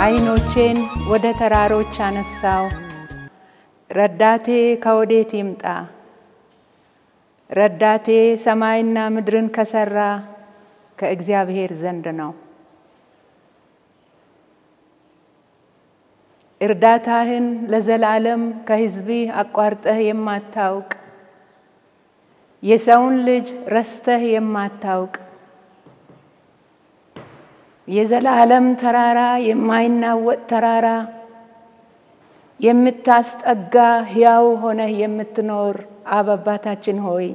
ዓይኖቼን ወደ ተራሮች አነሳው። ረዳቴ ከወዴት ይምጣ? ረዳቴ ሰማይና ምድርን ከሰራ ከእግዚአብሔር ዘንድ ነው። እርዳታህን ለዘላለም ከሕዝብህ አቋርጠህ የማታውቅ የሰውን ልጅ ረስተህ የማታውቅ የዘላለም ተራራ የማይናወጥ ተራራ የምታስጠጋ ሕያው ሆነህ የምትኖር አብ አባታችን ሆይ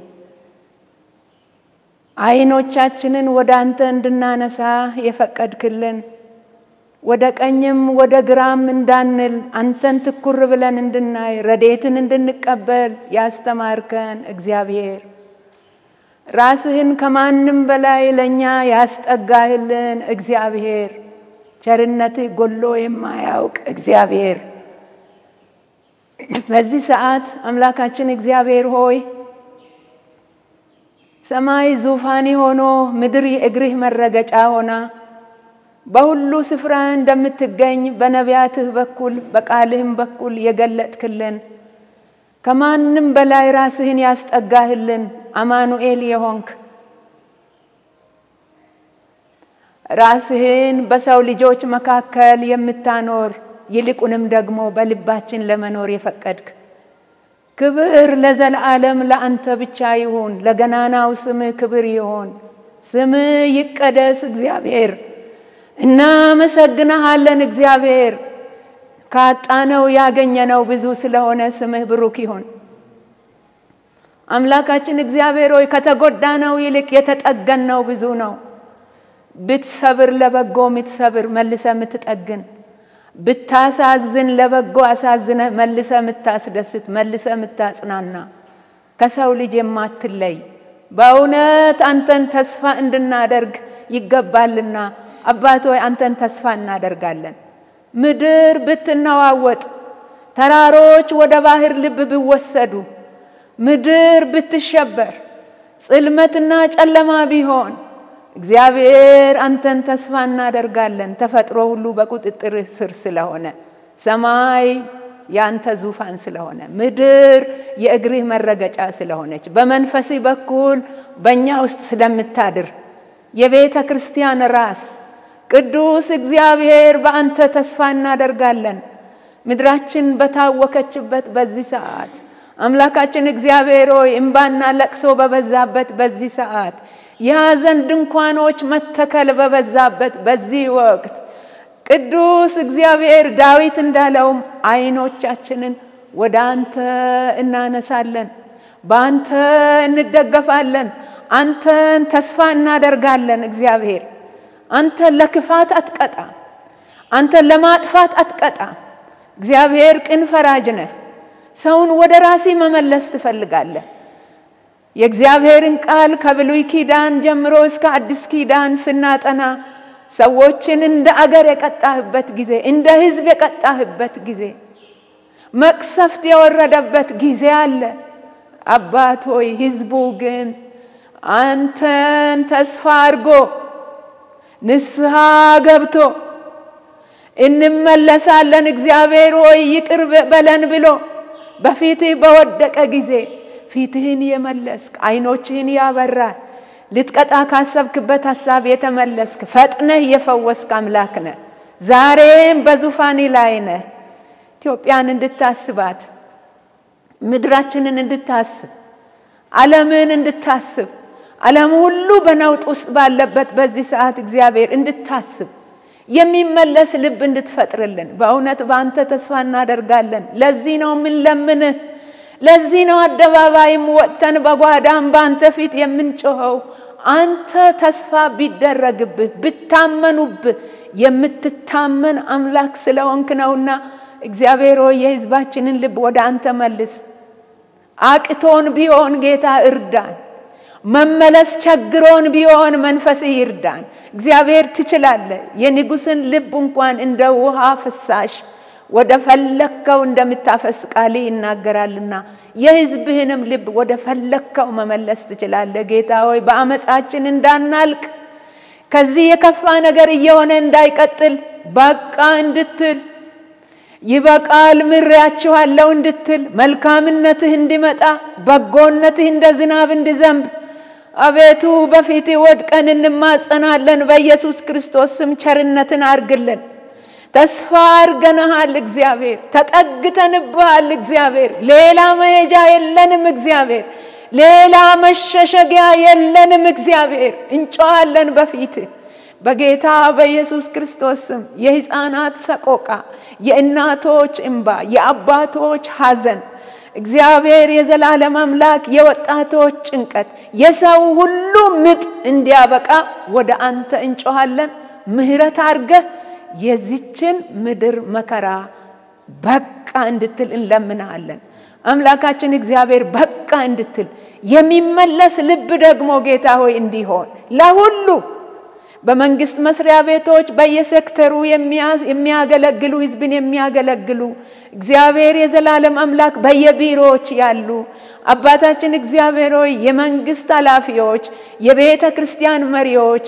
ዓይኖቻችንን ወደ አንተ እንድናነሳ የፈቀድክልን ወደ ቀኝም ወደ ግራም እንዳንል አንተን ትኩር ብለን እንድናይ ረዴትን እንድንቀበል ያስተማርከን እግዚአብሔር ራስህን ከማንም በላይ ለእኛ ያስጠጋህልን እግዚአብሔር ቸርነትህ ጎሎ የማያውቅ እግዚአብሔር በዚህ ሰዓት አምላካችን እግዚአብሔር ሆይ ሰማይ ዙፋኒ ሆኖ ምድር የእግርህ መረገጫ ሆና በሁሉ ስፍራ እንደምትገኝ በነቢያትህ በኩል በቃልህም በኩል የገለጥክልን ከማንም በላይ ራስህን ያስጠጋህልን አማኑኤል የሆንክ ራስህን በሰው ልጆች መካከል የምታኖር ይልቁንም ደግሞ በልባችን ለመኖር የፈቀድክ ክብር ለዘለዓለም ለአንተ ብቻ ይሁን። ለገናናው ስምህ ክብር ይሁን። ስምህ ይቀደስ እግዚአብሔር። እናመሰግንሃለን እግዚአብሔር። ካጣነው ያገኘነው ብዙ ስለሆነ ስምህ ብሩክ ይሁን። አምላካችን እግዚአብሔር ሆይ ከተጎዳነው ይልቅ የተጠገንነው ብዙ ነው። ብትሰብር ለበጎ የምትሰብር መልሰ የምትጠግን ብታሳዝን ለበጎ አሳዝነ መልሰ የምታስደስት መልሰ የምታጽናና ከሰው ልጅ የማትለይ በእውነት አንተን ተስፋ እንድናደርግ ይገባልና አባት ሆይ አንተን ተስፋ እናደርጋለን። ምድር ብትነዋወጥ፣ ተራሮች ወደ ባህር ልብ ቢወሰዱ፣ ምድር ብትሸበር፣ ጽልመትና ጨለማ ቢሆን እግዚአብሔር አንተን ተስፋ እናደርጋለን። ተፈጥሮ ሁሉ በቁጥጥር ስር ስለሆነ፣ ሰማይ የአንተ ዙፋን ስለሆነ፣ ምድር የእግርህ መረገጫ ስለሆነች፣ በመንፈስህ በኩል በእኛ ውስጥ ስለምታድር የቤተ ክርስቲያን ራስ ቅዱስ እግዚአብሔር በአንተ ተስፋ እናደርጋለን። ምድራችን በታወከችበት በዚህ ሰዓት አምላካችን እግዚአብሔር ሆይ እምባና ለቅሶ በበዛበት በዚህ ሰዓት የሐዘን ድንኳኖች መተከል በበዛበት በዚህ ወቅት ቅዱስ እግዚአብሔር ዳዊት እንዳለውም ዓይኖቻችንን ወደ አንተ እናነሳለን፣ በአንተ እንደገፋለን፣ አንተን ተስፋ እናደርጋለን። እግዚአብሔር አንተን ለክፋት አትቀጣ፣ አንተን ለማጥፋት አትቀጣ። እግዚአብሔር ቅን ፈራጅ ነህ። ሰውን ወደ ራሴ መመለስ ትፈልጋለህ። የእግዚአብሔርን ቃል ከብሉይ ኪዳን ጀምሮ እስከ አዲስ ኪዳን ስናጠና ሰዎችን እንደ አገር የቀጣህበት ጊዜ፣ እንደ ሕዝብ የቀጣህበት ጊዜ፣ መቅሰፍት የወረደበት ጊዜ አለ። አባት ሆይ ሕዝቡ ግን አንተን ተስፋ አድርጎ ንስሐ ገብቶ እንመለሳለን እግዚአብሔር ሆይ ይቅር በለን ብሎ በፊትህ በወደቀ ጊዜ ፊትህን የመለስክ ዓይኖችህን ያበራል። ልትቀጣ ካሰብክበት ሀሳብ የተመለስክ ፈጥነህ የፈወስክ አምላክ ነህ። ዛሬም በዙፋኔ ላይ ነህ። ኢትዮጵያን እንድታስባት፣ ምድራችንን እንድታስብ፣ ዓለምን እንድታስብ፣ ዓለም ሁሉ በነውጥ ውስጥ ባለበት በዚህ ሰዓት እግዚአብሔር እንድታስብ የሚመለስ ልብ እንድትፈጥርልን በእውነት በአንተ ተስፋ እናደርጋለን። ለዚህ ነው የምንለምንህ። ለዚህ ነው አደባባይም ወጥተን በጓዳም በአንተ ፊት የምንጮኸው። አንተ ተስፋ ቢደረግብህ ብታመኑብህ የምትታመን አምላክ ስለሆንክ ነውና እግዚአብሔር ሆይ የሕዝባችንን ልብ ወደ አንተ መልስ። አቅቶን ቢሆን ጌታ እርዳን። መመለስ ቸግሮን ቢሆን መንፈስህ ይርዳን። እግዚአብሔር ትችላለህ። የንጉሥን ልብ እንኳን እንደ ውሃ ፍሳሽ ወደ ፈለግከው እንደምታፈስ ቃልህ ይናገራልና የሕዝብህንም ልብ ወደ ፈለግከው መመለስ ትችላለህ። ጌታ ሆይ በአመፃችን እንዳናልቅ ከዚህ የከፋ ነገር እየሆነ እንዳይቀጥል በቃ እንድትል ይበቃል ምሬያችኋለሁ እንድትል መልካምነትህ እንዲመጣ በጎነትህ እንደ ዝናብ እንዲዘንብ አቤቱ በፊት ወድቀን እንማጸናለን። በኢየሱስ ክርስቶስ ስም ቸርነትን አርግልን። ተስፋ አርገንሃል እግዚአብሔር፣ ተጠግተንብሃል እግዚአብሔር። ሌላ መሄጃ የለንም እግዚአብሔር፣ ሌላ መሸሸጊያ የለንም እግዚአብሔር። እንጮኻለን በፊት በጌታ በኢየሱስ ክርስቶስ ስም የሕፃናት ሰቆቃ፣ የእናቶች እንባ፣ የአባቶች ሐዘን እግዚአብሔር የዘላለም አምላክ የወጣቶች ጭንቀት፣ የሰው ሁሉ ምጥ እንዲያበቃ ወደ አንተ እንጮኻለን። ምሕረት አርገህ የዚችን ምድር መከራ በቃ እንድትል እንለምንሃለን። አምላካችን እግዚአብሔር በቃ እንድትል የሚመለስ ልብ ደግሞ ጌታ ሆይ እንዲሆን ለሁሉ በመንግስት መስሪያ ቤቶች በየሴክተሩ የሚያገለግሉ ህዝብን የሚያገለግሉ እግዚአብሔር የዘላለም አምላክ በየቢሮዎች ያሉ አባታችን እግዚአብሔር ሆይ የመንግስት ኃላፊዎች፣ የቤተ ክርስቲያን መሪዎች፣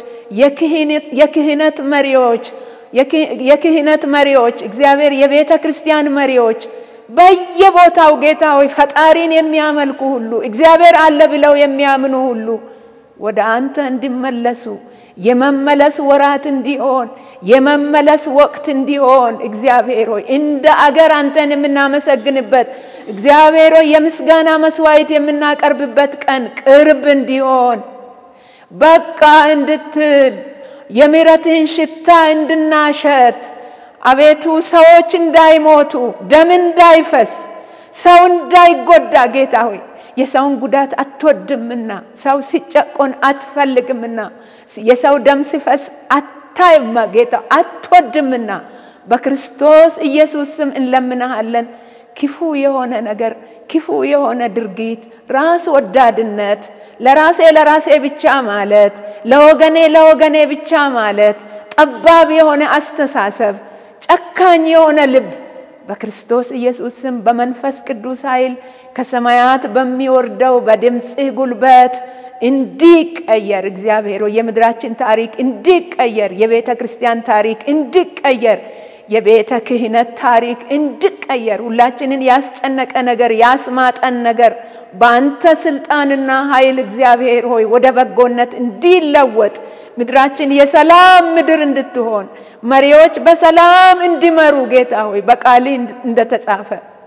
የክህነት መሪዎች የክህነት መሪዎች እግዚአብሔር የቤተ ክርስቲያን መሪዎች በየቦታው ጌታ ሆይ ፈጣሪን የሚያመልኩ ሁሉ እግዚአብሔር አለ ብለው የሚያምኑ ሁሉ ወደ አንተ እንዲመለሱ የመመለስ ወራት እንዲሆን የመመለስ ወቅት እንዲሆን እግዚአብሔር ሆይ እንደ አገር አንተን የምናመሰግንበት እግዚአብሔር ሆይ የምስጋና መስዋዕት የምናቀርብበት ቀን ቅርብ እንዲሆን በቃ እንድትል የምሕረትህን ሽታ እንድናሸት አቤቱ ሰዎች እንዳይሞቱ ደም እንዳይፈስ ሰው እንዳይጎዳ ጌታ ሆይ የሰውን ጉዳት አትወድምና ሰው ሲጨቆን አትፈልግምና የሰው ደም ሲፈስ አታይማ ጌታ አትወድምና በክርስቶስ ኢየሱስ ስም እንለምናሃለን። ክፉ የሆነ ነገር፣ ክፉ የሆነ ድርጊት፣ ራስ ወዳድነት፣ ለራሴ ለራሴ ብቻ ማለት፣ ለወገኔ ለወገኔ ብቻ ማለት፣ ጠባብ የሆነ አስተሳሰብ፣ ጨካኝ የሆነ ልብ በክርስቶስ ኢየሱስ ስም በመንፈስ ቅዱስ ኃይል ከሰማያት በሚወርደው በድምፅህ ጉልበት እንዲቀየር እግዚአብሔር የምድራችን ታሪክ እንዲቀየር፣ የቤተ ክርስቲያን ታሪክ እንዲቀየር፣ የቤተ ክህነት ታሪክ እንዲቀየር፣ ሁላችንን ያስጨነቀ ነገር ያስማጠን ነገር በአንተ ስልጣንና ኃይል እግዚአብሔር ሆይ ወደ በጎነት እንዲለወጥ ምድራችን የሰላም ምድር እንድትሆን መሪዎች በሰላም እንዲመሩ ጌታ ሆይ በቃልህ እንደተጻፈ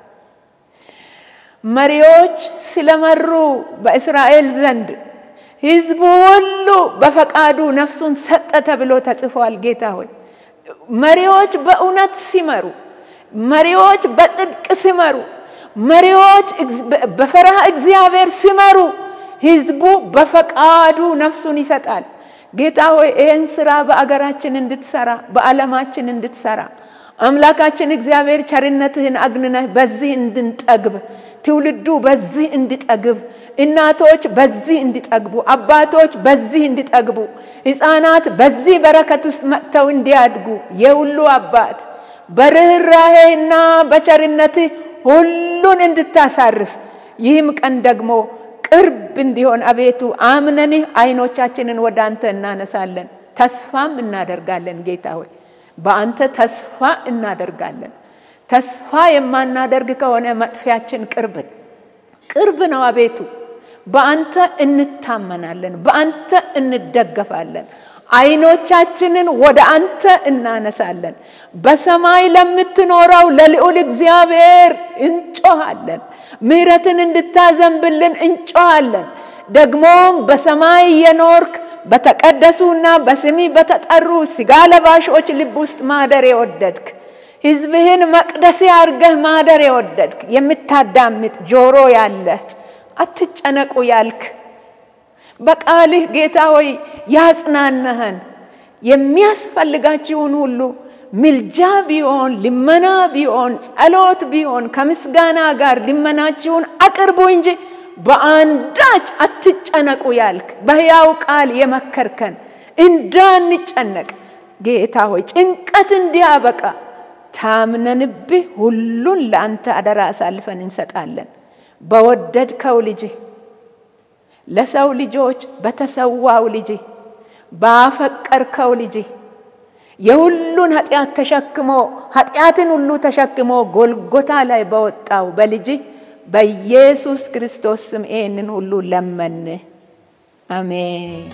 መሪዎች ስለመሩ በእስራኤል ዘንድ ሕዝቡ ሁሉ በፈቃዱ ነፍሱን ሰጠ ተብሎ ተጽፏል። ጌታ ሆይ መሪዎች በእውነት ሲመሩ፣ መሪዎች በጽድቅ ሲመሩ፣ መሪዎች በፈረሃ እግዚአብሔር ሲመሩ ሕዝቡ በፈቃዱ ነፍሱን ይሰጣል። ጌታ ሆይ ይህን ስራ በአገራችን እንድትሰራ በዓለማችን እንድትሰራ አምላካችን እግዚአብሔር ቸርነትህን አግንነህ በዚህ እንድንጠግብ ትውልዱ በዚህ እንዲጠግብ፣ እናቶች በዚህ እንዲጠግቡ፣ አባቶች በዚህ እንዲጠግቡ፣ ሕፃናት በዚህ በረከት ውስጥ መጥተው እንዲያድጉ የሁሉ አባት በርኅራሄና በቸርነትህ ሁሉን እንድታሳርፍ ይህም ቀን ደግሞ ቅርብ እንዲሆን አቤቱ አምነንህ አይኖቻችንን ወደ አንተ እናነሳለን፣ ተስፋም እናደርጋለን። ጌታ ሆይ በአንተ ተስፋ እናደርጋለን። ተስፋ የማናደርግ ከሆነ መጥፊያችን ቅርብ ቅርብ ነው። አቤቱ በአንተ እንታመናለን፣ በአንተ እንደገፋለን። አይኖቻችንን ወደ አንተ እናነሳለን። በሰማይ ለምትኖረው ለልዑል እግዚአብሔር እንጮሃለን። ምሕረትን እንድታዘንብልን እንጮሃለን። ደግሞም በሰማይ የኖርክ በተቀደሱና በስሚ በተጠሩ ሥጋ ለባሾች ልብ ውስጥ ማደር የወደድክ ሕዝብህን መቅደስ አድርገህ ማደር የወደድክ የምታዳምጥ ጆሮ ያለህ አትጨነቁ ያልክ በቃልህ ጌታ ሆይ ያጽናናህን የሚያስፈልጋችሁን ሁሉ ምልጃ ቢሆን ልመና ቢሆን ጸሎት ቢሆን ከምስጋና ጋር ልመናችሁን አቅርቡ እንጂ በአንዳች አትጨነቁ ያልክ በሕያው ቃል የመከርከን እንዳንጨነቅ ጌታ ሆይ ጭንቀት እንዲያበቃ ታምነንብህ ሁሉን ለአንተ አደራ አሳልፈን እንሰጣለን። በወደድከው ልጅህ ለሰው ልጆች በተሰዋው ልጅህ ባፈቀርከው ልጅ የሁሉን ኃጢአት ተሸክሞ ኃጢአትን ሁሉ ተሸክሞ ጎልጎታ ላይ በወጣው በልጅ በኢየሱስ ክርስቶስ ስም ይህንን ሁሉ ለመን። አሜን።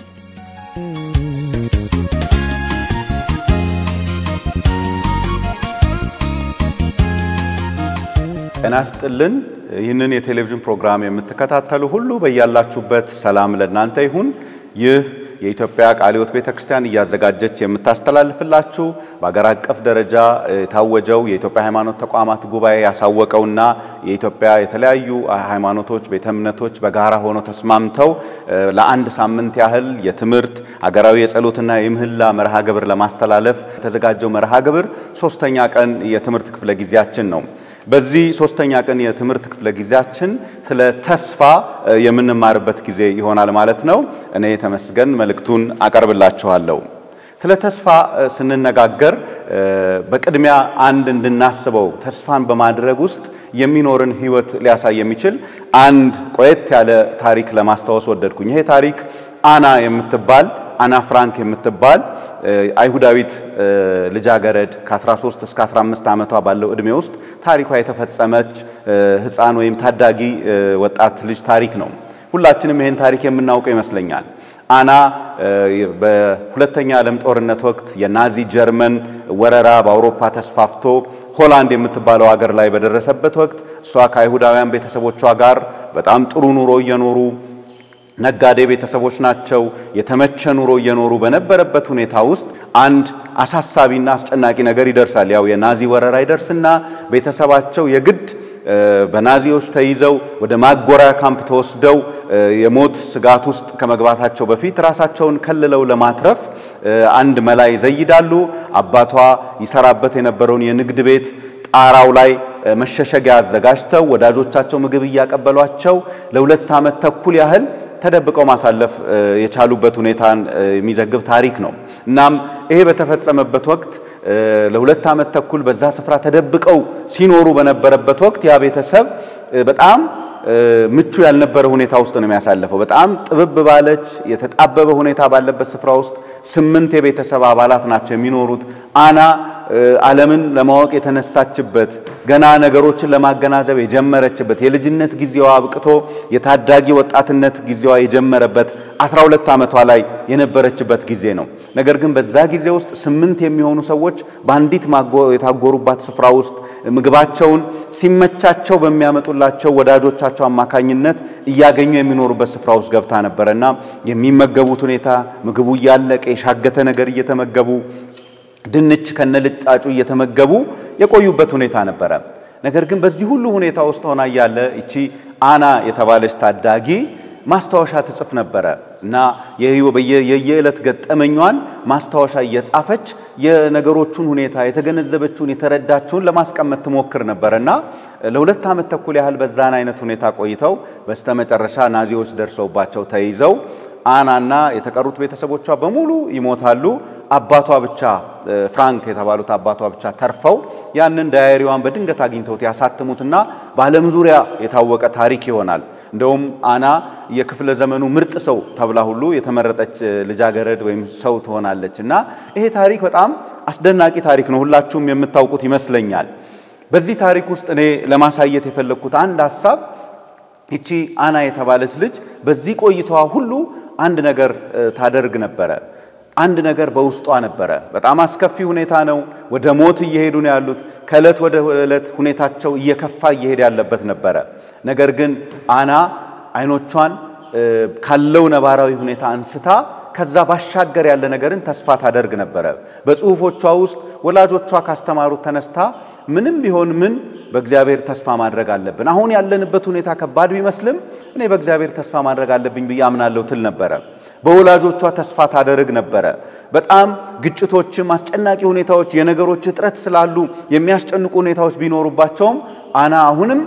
ጤና ይስጥልን። ይህንን የቴሌቪዥን ፕሮግራም የምትከታተሉ ሁሉ በያላችሁበት ሰላም ለእናንተ ይሁን። ይህ የኢትዮጵያ ቃለ ሕይወት ቤተ ክርስቲያን እያዘጋጀች የምታስተላልፍላችሁ በአገር አቀፍ ደረጃ የታወጀው የኢትዮጵያ ሃይማኖት ተቋማት ጉባኤ ያሳወቀውና የኢትዮጵያ የተለያዩ ሃይማኖቶች፣ ቤተ እምነቶች በጋራ ሆነው ተስማምተው ለአንድ ሳምንት ያህል የትምህርት አገራዊ የጸሎትና የምህላ መርሃ ግብር ለማስተላለፍ የተዘጋጀው መርሃ ግብር ሶስተኛ ቀን የትምህርት ክፍለ ጊዜያችን ነው። በዚህ ሶስተኛ ቀን የትምህርት ክፍለ ጊዜያችን ስለ ተስፋ የምንማርበት ጊዜ ይሆናል ማለት ነው። እኔ ተመስገን መልእክቱን አቀርብላችኋለሁ። ስለ ተስፋ ስንነጋገር በቅድሚያ አንድ እንድናስበው ተስፋን በማድረግ ውስጥ የሚኖርን ሕይወት ሊያሳይ የሚችል አንድ ቆየት ያለ ታሪክ ለማስታወስ ወደድኩኝ። ይሄ ታሪክ አና የምትባል አና ፍራንክ የምትባል አይሁዳዊት ልጃገረድ ከ13 እስከ 15 ዓመቷ ባለው ዕድሜ ውስጥ ታሪኳ የተፈጸመች ሕፃን ወይም ታዳጊ ወጣት ልጅ ታሪክ ነው። ሁላችንም ይህን ታሪክ የምናውቀው ይመስለኛል። አና በሁለተኛ ዓለም ጦርነት ወቅት የናዚ ጀርመን ወረራ በአውሮፓ ተስፋፍቶ ሆላንድ የምትባለው ሀገር ላይ በደረሰበት ወቅት እሷ ከአይሁዳውያን ቤተሰቦቿ ጋር በጣም ጥሩ ኑሮ እየኖሩ ነጋዴ ቤተሰቦች ናቸው። የተመቸ ኑሮ እየኖሩ በነበረበት ሁኔታ ውስጥ አንድ አሳሳቢና አስጨናቂ ነገር ይደርሳል። ያው የናዚ ወረራ ይደርስና ቤተሰባቸው የግድ በናዚዎች ተይዘው ወደ ማጎሪያ ካምፕ ተወስደው የሞት ስጋት ውስጥ ከመግባታቸው በፊት ራሳቸውን ከልለው ለማትረፍ አንድ መላ ይዘይዳሉ። አባቷ ይሰራበት የነበረውን የንግድ ቤት ጣራው ላይ መሸሸጊያ አዘጋጅተው ወዳጆቻቸው ምግብ እያቀበሏቸው ለሁለት ዓመት ተኩል ያህል ተደብቀው ማሳለፍ የቻሉበት ሁኔታን የሚዘግብ ታሪክ ነው። እናም ይሄ በተፈጸመበት ወቅት ለሁለት ዓመት ተኩል በዛ ስፍራ ተደብቀው ሲኖሩ በነበረበት ወቅት ያ ቤተሰብ በጣም ምቹ ያልነበረ ሁኔታ ውስጥ ነው የሚያሳልፈው። በጣም ጥብብ ባለች የተጣበበ ሁኔታ ባለበት ስፍራ ውስጥ ስምንት የቤተሰብ አባላት ናቸው የሚኖሩት። አና ዓለምን ለማወቅ የተነሳችበት ገና ነገሮችን ለማገናዘብ የጀመረችበት የልጅነት ጊዜዋ አብቅቶ የታዳጊ ወጣትነት ጊዜዋ የጀመረበት 12 ዓመቷ ላይ የነበረችበት ጊዜ ነው። ነገር ግን በዛ ጊዜ ውስጥ ስምንት የሚሆኑ ሰዎች በአንዲት የታጎሩባት ስፍራ ውስጥ ምግባቸውን ሲመቻቸው በሚያመጡላቸው ወዳጆቻቸው አማካኝነት እያገኙ የሚኖሩበት ስፍራ ውስጥ ገብታ ነበረና የሚመገቡት ሁኔታ ምግቡ እያለቀ የሻገተ ነገር እየተመገቡ ድንች ከነልጣጩ እየተመገቡ የቆዩበት ሁኔታ ነበረ። ነገር ግን በዚህ ሁሉ ሁኔታ ውስጥ ሆና እያለ እቺ አና የተባለች ታዳጊ ማስታወሻ ትጽፍ ነበረ እና የየዕለት ገጠመኟን ማስታወሻ እየጻፈች የነገሮቹን ሁኔታ የተገነዘበችውን የተረዳችውን ለማስቀመጥ ትሞክር ነበረ እና ለሁለት ዓመት ተኩል ያህል በዛን አይነት ሁኔታ ቆይተው በስተመጨረሻ ናዚዎች ደርሰውባቸው ተይዘው አናና የተቀሩት ቤተሰቦቿ በሙሉ ይሞታሉ። አባቷ ብቻ ፍራንክ የተባሉት አባቷ ብቻ ተርፈው ያንን ዳያሪዋን በድንገት አግኝተውት ያሳትሙትና በዓለም ዙሪያ የታወቀ ታሪክ ይሆናል። እንደውም አና የክፍለ ዘመኑ ምርጥ ሰው ተብላ ሁሉ የተመረጠች ልጃገረድ ወይም ሰው ትሆናለች እና ይሄ ታሪክ በጣም አስደናቂ ታሪክ ነው። ሁላችሁም የምታውቁት ይመስለኛል። በዚህ ታሪክ ውስጥ እኔ ለማሳየት የፈለግኩት አንድ ሀሳብ ይቺ አና የተባለች ልጅ በዚህ ቆይታዋ ሁሉ አንድ ነገር ታደርግ ነበረ። አንድ ነገር በውስጧ ነበረ። በጣም አስከፊ ሁኔታ ነው። ወደ ሞት እየሄዱ ነው ያሉት። ከዕለት ወደ ዕለት ሁኔታቸው እየከፋ እየሄደ ያለበት ነበረ። ነገር ግን አና አይኖቿን ካለው ነባራዊ ሁኔታ አንስታ ከዛ ባሻገር ያለ ነገርን ተስፋ ታደርግ ነበረ። በጽሁፎቿ ውስጥ ወላጆቿ ካስተማሩት ተነስታ ምንም ቢሆን ምን በእግዚአብሔር ተስፋ ማድረግ አለብን። አሁን ያለንበት ሁኔታ ከባድ ቢመስልም እኔ በእግዚአብሔር ተስፋ ማድረግ አለብኝ ብዬ አምናለሁ ትል ነበረ። በወላጆቿ ተስፋ ታደርግ ነበረ። በጣም ግጭቶችም፣ አስጨናቂ ሁኔታዎች፣ የነገሮች እጥረት ስላሉ የሚያስጨንቁ ሁኔታዎች ቢኖሩባቸውም አና አሁንም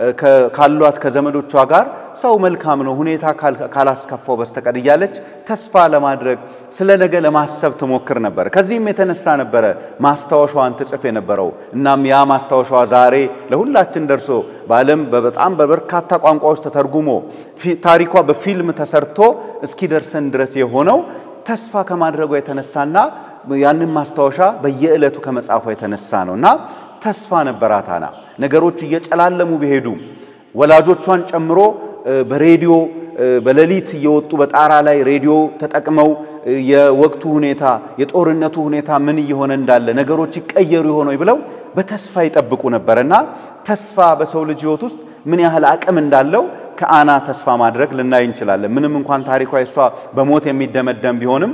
ካሏት ከዘመዶቿ ጋር ሰው መልካም ነው ሁኔታ ካላስከፋው በስተቀር እያለች ተስፋ ለማድረግ ስለ ነገ ለማሰብ ትሞክር ነበር። ከዚህም የተነሳ ነበረ ማስታወሻዋን ትጽፍ የነበረው። እናም ያ ማስታወሻዋ ዛሬ ለሁላችን ደርሶ በዓለም በጣም በበርካታ ቋንቋዎች ተተርጉሞ ታሪኳ በፊልም ተሰርቶ እስኪደርሰን ድረስ የሆነው ተስፋ ከማድረጓ የተነሳና ያንን ማስታወሻ በየዕለቱ ከመጻፏ የተነሳ ነው እና ተስፋ ነበራት ሃና። ነገሮች እየጨላለሙ ቢሄዱ ወላጆቿን ጨምሮ በሬዲዮ በሌሊት እየወጡ በጣራ ላይ ሬዲዮ ተጠቅመው የወቅቱ ሁኔታ የጦርነቱ ሁኔታ ምን እየሆነ እንዳለ ነገሮች ይቀየሩ ይሆን ብለው በተስፋ ይጠብቁ ነበር እና ተስፋ በሰው ልጅ ሕይወት ውስጥ ምን ያህል አቅም እንዳለው ከአና ተስፋ ማድረግ ልናይ እንችላለን። ምንም እንኳን ታሪኳ እሷ በሞት የሚደመደም ቢሆንም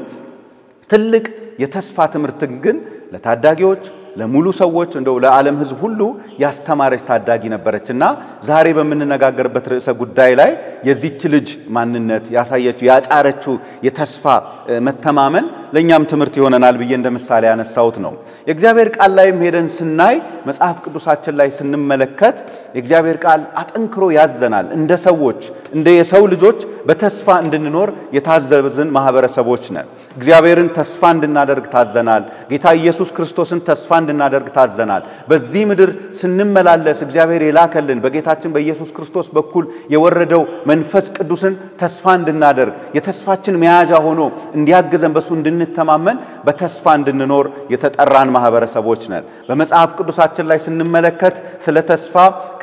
ትልቅ የተስፋ ትምህርትን ግን ለታዳጊዎች ለሙሉ ሰዎች እንደው ለዓለም ሕዝብ ሁሉ ያስተማረች ታዳጊ ነበረች እና ዛሬ በምንነጋገርበት ርዕሰ ጉዳይ ላይ የዚች ልጅ ማንነት ያሳየችው ያጫረችው የተስፋ መተማመን ለእኛም ትምህርት ይሆነናል ብዬ እንደ ምሳሌ ያነሳሁት ነው። የእግዚአብሔር ቃል ላይም ሄደን ስናይ መጽሐፍ ቅዱሳችን ላይ ስንመለከት የእግዚአብሔር ቃል አጠንክሮ ያዘናል። እንደ ሰዎች እንደ የሰው ልጆች በተስፋ እንድንኖር የታዘዝን ማህበረሰቦች ነን። እግዚአብሔርን ተስፋ እንድናደርግ ታዘናል። ጌታ ኢየሱስ ክርስቶስን ተስፋ እንድናደርግ ታዘናል። በዚህ ምድር ስንመላለስ እግዚአብሔር የላከልን በጌታችን በኢየሱስ ክርስቶስ በኩል የወረደው መንፈስ ቅዱስን ተስፋ እንድናደርግ የተስፋችን መያዣ ሆኖ እንዲያግዘን በሱ እንድንተማመን በተስፋ እንድንኖር የተጠራን ማህበረሰቦች ነን። በመጽሐፍ ቅዱሳችን ላይ ስንመለከት ስለ ተስፋ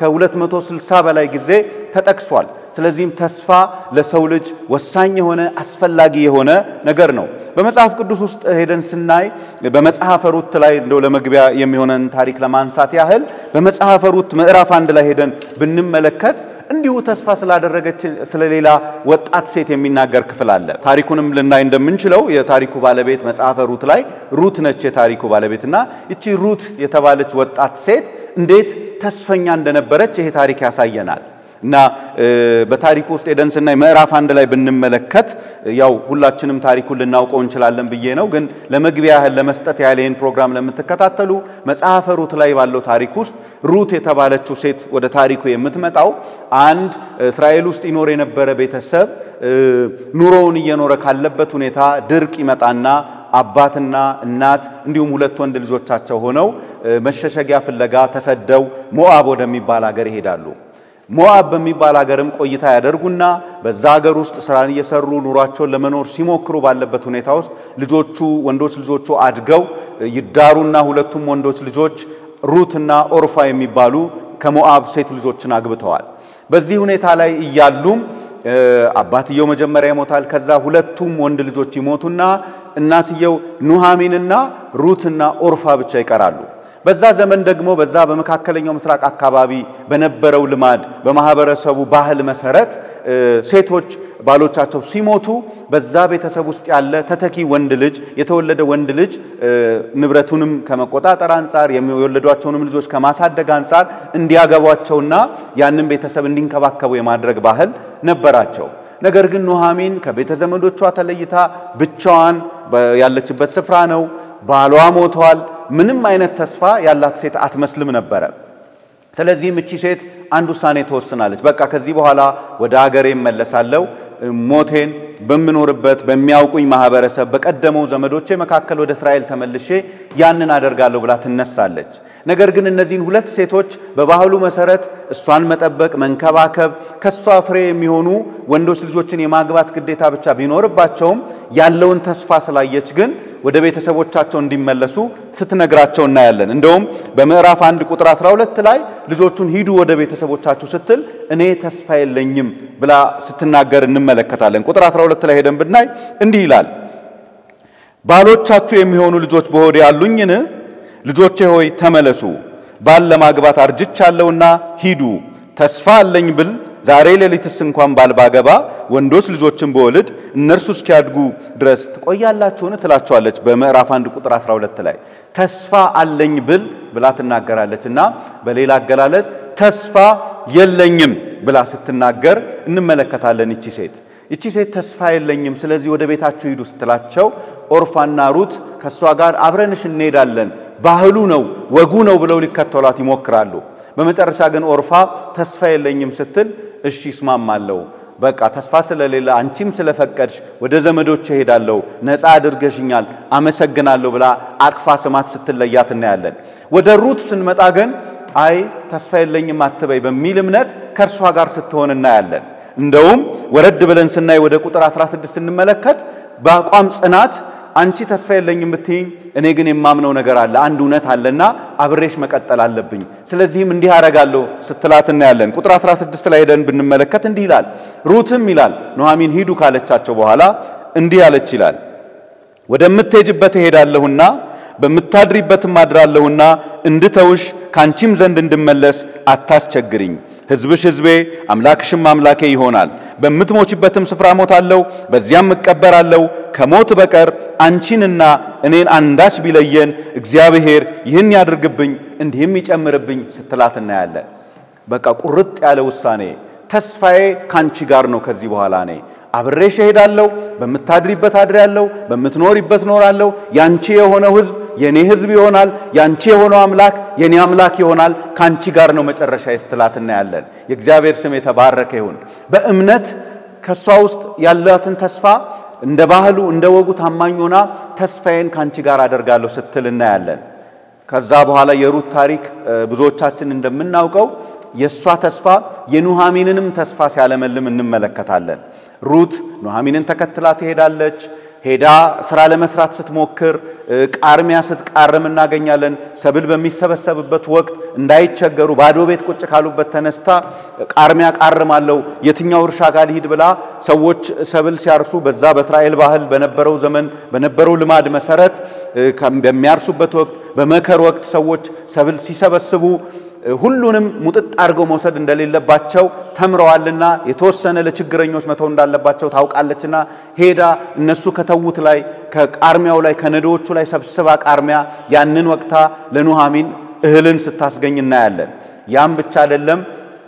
ከ260 በላይ ጊዜ ተጠቅሷል። ስለዚህም ተስፋ ለሰው ልጅ ወሳኝ የሆነ አስፈላጊ የሆነ ነገር ነው። በመጽሐፍ ቅዱስ ውስጥ ሄደን ስናይ በመጽሐፈ ሩት ላይ እንደው ለመግቢያ የሚሆነን ታሪክ ለማንሳት ያህል በመጽሐፈ ሩት ምዕራፍ አንድ ላይ ሄደን ብንመለከት እንዲሁ ተስፋ ስላደረገች ስለሌላ ወጣት ሴት የሚናገር ክፍል አለ። ታሪኩንም ልናይ እንደምንችለው የታሪኩ ባለቤት መጽሐፈ ሩት ላይ ሩት ነች የታሪኩ ባለቤትና ይቺ ሩት የተባለች ወጣት ሴት እንዴት ተስፈኛ እንደነበረች ይሄ ታሪክ ያሳየናል። እና በታሪኩ ውስጥ ሄደን ስናይ ምዕራፍ አንድ ላይ ብንመለከት ያው ሁላችንም ታሪኩን ልናውቀው እንችላለን ብዬ ነው፣ ግን ለመግቢያ ያህል ለመስጠት ያህል ይህን ፕሮግራም ለምትከታተሉ መጽሐፈ ሩት ላይ ባለው ታሪክ ውስጥ ሩት የተባለችው ሴት ወደ ታሪኩ የምትመጣው አንድ እስራኤል ውስጥ ይኖር የነበረ ቤተሰብ ኑሮውን እየኖረ ካለበት ሁኔታ ድርቅ ይመጣና አባትና እናት እንዲሁም ሁለት ወንድ ልጆቻቸው ሆነው መሸሸጊያ ፍለጋ ተሰደው ሞዓብ ወደሚባል ሀገር ይሄዳሉ። ሞዓብ በሚባል ሀገርም ቆይታ ያደርጉና በዛ ሀገር ውስጥ ስራን እየሰሩ ኑሯቸውን ለመኖር ሲሞክሩ ባለበት ሁኔታ ውስጥ ልጆቹ ወንዶች ልጆቹ አድገው ይዳሩና ሁለቱም ወንዶች ልጆች ሩትና ኦርፋ የሚባሉ ከሞዓብ ሴት ልጆችን አግብተዋል። በዚህ ሁኔታ ላይ እያሉም አባትየው መጀመሪያ ይሞታል። ከዛ ሁለቱም ወንድ ልጆች ይሞቱና እናትየው ኑሃሚንና ሩትና ኦርፋ ብቻ ይቀራሉ። በዛ ዘመን ደግሞ በዛ በመካከለኛው ምስራቅ አካባቢ በነበረው ልማድ በማህበረሰቡ ባህል መሰረት ሴቶች ባሎቻቸው ሲሞቱ በዛ ቤተሰብ ውስጥ ያለ ተተኪ ወንድ ልጅ የተወለደ ወንድ ልጅ ንብረቱንም ከመቆጣጠር አንጻር የሚወለዷቸውንም ልጆች ከማሳደግ አንጻር እንዲያገቧቸውና ያንን ቤተሰብ እንዲንከባከቡ የማድረግ ባህል ነበራቸው። ነገር ግን ኑሃሚን ከቤተ ዘመዶቿ ተለይታ ብቻዋን ያለችበት ስፍራ ነው። ባሏ ሞተዋል። ምንም አይነት ተስፋ ያላት ሴት አትመስልም ነበረ። ስለዚህም እቺ ሴት አንድ ውሳኔ ትወስናለች። በቃ ከዚህ በኋላ ወደ ሀገሬ እመለሳለሁ፣ ሞቴን በምኖርበት በሚያውቁኝ ማህበረሰብ በቀደመው ዘመዶቼ መካከል ወደ እስራኤል ተመልሼ ያንን አደርጋለሁ ብላ ትነሳለች። ነገር ግን እነዚህን ሁለት ሴቶች በባህሉ መሰረት እሷን መጠበቅ፣ መንከባከብ፣ ከሷ ፍሬ የሚሆኑ ወንዶች ልጆችን የማግባት ግዴታ ብቻ ቢኖርባቸውም ያለውን ተስፋ ስላየች ግን ወደ ቤተሰቦቻቸው እንዲመለሱ ስትነግራቸው እናያለን። እንደውም በምዕራፍ አንድ ቁጥር 12 ላይ ልጆቹን ሂዱ ወደ ቤተሰቦቻችሁ ስትል እኔ ተስፋ የለኝም ብላ ስትናገር እንመለከታለን። ቁጥር 12 ላይ ሄደን ብናይ እንዲህ ይላል፣ ባሎቻችሁ የሚሆኑ ልጆች በሆዴ ያሉኝን? ልጆቼ ሆይ ተመለሱ፣ ባል ለማግባት አርጅቻለሁና ሂዱ። ተስፋ አለኝ ብል ዛሬ ሌሊትስ እንኳን ባል ባገባ ወንዶች ልጆችን በወልድ እነርሱ እስኪያድጉ ድረስ ትቆያላችሁን? ትላቸዋለች። በምዕራፍ 1 ቁጥር 12 ላይ ተስፋ አለኝ ብል ብላ ትናገራለች እና በሌላ አገላለጽ ተስፋ የለኝም ብላ ስትናገር እንመለከታለን። ይቺ ሴት ይቺ ሴት ተስፋ የለኝም፣ ስለዚህ ወደ ቤታችሁ ሂዱ ስትላቸው ኦርፋና ሩት ከእሷ ጋር አብረንሽ እንሄዳለን፣ ባህሉ ነው ወጉ ነው ብለው ሊከተሏት ይሞክራሉ። በመጨረሻ ግን ኦርፋ ተስፋ የለኝም ስትል እሺ እስማማለሁ፣ በቃ ተስፋ ስለሌለ አንቺም ስለፈቀድሽ ወደ ዘመዶች እሄዳለሁ፣ ነፃ አድርገሽኛል፣ አመሰግናለሁ ብላ አቅፋ ስማት ስትለያት እናያለን። ወደ ሩት ስንመጣ ግን አይ ተስፋ የለኝም አትበይ በሚል እምነት ከእርሷ ጋር ስትሆን እናያለን። እንደውም ወረድ ብለን ስናይ ወደ ቁጥር 16 ስንመለከት በአቋም ጽናት አንቺ ተስፋ የለኝም ብትይኝ፣ እኔ ግን የማምነው ነገር አለ፣ አንድ እውነት አለና አብሬሽ መቀጠል አለብኝ። ስለዚህም እንዲህ አደርጋለሁ ስትላት እናያለን። ቁጥር 16 ላይ ሄደን ብንመለከት እንዲህ ይላል። ሩትም ይላል ኑኃሚን ሂዱ ካለቻቸው በኋላ እንዲህ አለች ይላል ወደምትሄጅበት እሄዳለሁና በምታድሪበትም አድራለሁና እንድተውሽ ካንቺም ዘንድ እንድመለስ አታስቸግሪኝ። ሕዝብሽ ሕዝቤ አምላክሽም አምላኬ ይሆናል። በምትሞችበትም ስፍራ ሞታለሁ፣ በዚያም እቀበራለሁ። ከሞት በቀር አንቺንና እኔን አንዳች ቢለየን እግዚአብሔር ይህን ያድርግብኝ እንዲህም ይጨምርብኝ ስትላት እናያለን። በቃ ቁርጥ ያለ ውሳኔ። ተስፋዬ ካንቺ ጋር ነው። ከዚህ በኋላ እኔ አብሬሽ እሄዳለሁ፣ በምታድሪበት አድሬያለሁ፣ በምትኖሪበት ኖራለሁ። ያንቺ የሆነው ሕዝብ የኔ ሕዝብ ይሆናል፣ ያንቺ የሆነው አምላክ የኔ አምላክ ይሆናል። ካንቺ ጋር ነው መጨረሻ ስትላት እናያለን። የእግዚአብሔር ስም የተባረከ ይሁን። በእምነት ከእሷ ውስጥ ያላትን ተስፋ እንደ ባህሉ እንደ ወጉ ታማኝ ሆና ተስፋዬን ካንቺ ጋር አደርጋለሁ ስትል እናያለን። ከዛ በኋላ የሩት ታሪክ ብዙዎቻችን እንደምናውቀው የእሷ ተስፋ የኑኃሚንንም ተስፋ ሲያለመልም እንመለከታለን። ሩት ኑኃሚንን ተከትላ ትሄዳለች። ሄዳ ስራ ለመስራት ስትሞክር ቃርሚያ ስትቃርም እናገኛለን። ሰብል በሚሰበሰብበት ወቅት እንዳይቸገሩ ባዶ ቤት ቁጭ ካሉበት ተነስታ ቃርሚያ ቃርማለሁ፣ የትኛው እርሻ ጋር ልሂድ ብላ ሰዎች ሰብል ሲያርሱ በዛ በእስራኤል ባህል በነበረው ዘመን በነበረው ልማድ መሰረት በሚያርሱበት ወቅት በመከር ወቅት ሰዎች ሰብል ሲሰበስቡ ሁሉንም ሙጥጥ አድርገው መውሰድ እንደሌለባቸው ተምረዋልና የተወሰነ ለችግረኞች መተው እንዳለባቸው ታውቃለችና ሄዳ እነሱ ከተዉት ላይ ከቃርሚያው ላይ ከነዶዎቹ ላይ ሰብስባ ቃርሚያ ያንን ወቅታ ለኑኃሚን እህልን ስታስገኝ እናያለን። ያም ብቻ አይደለም።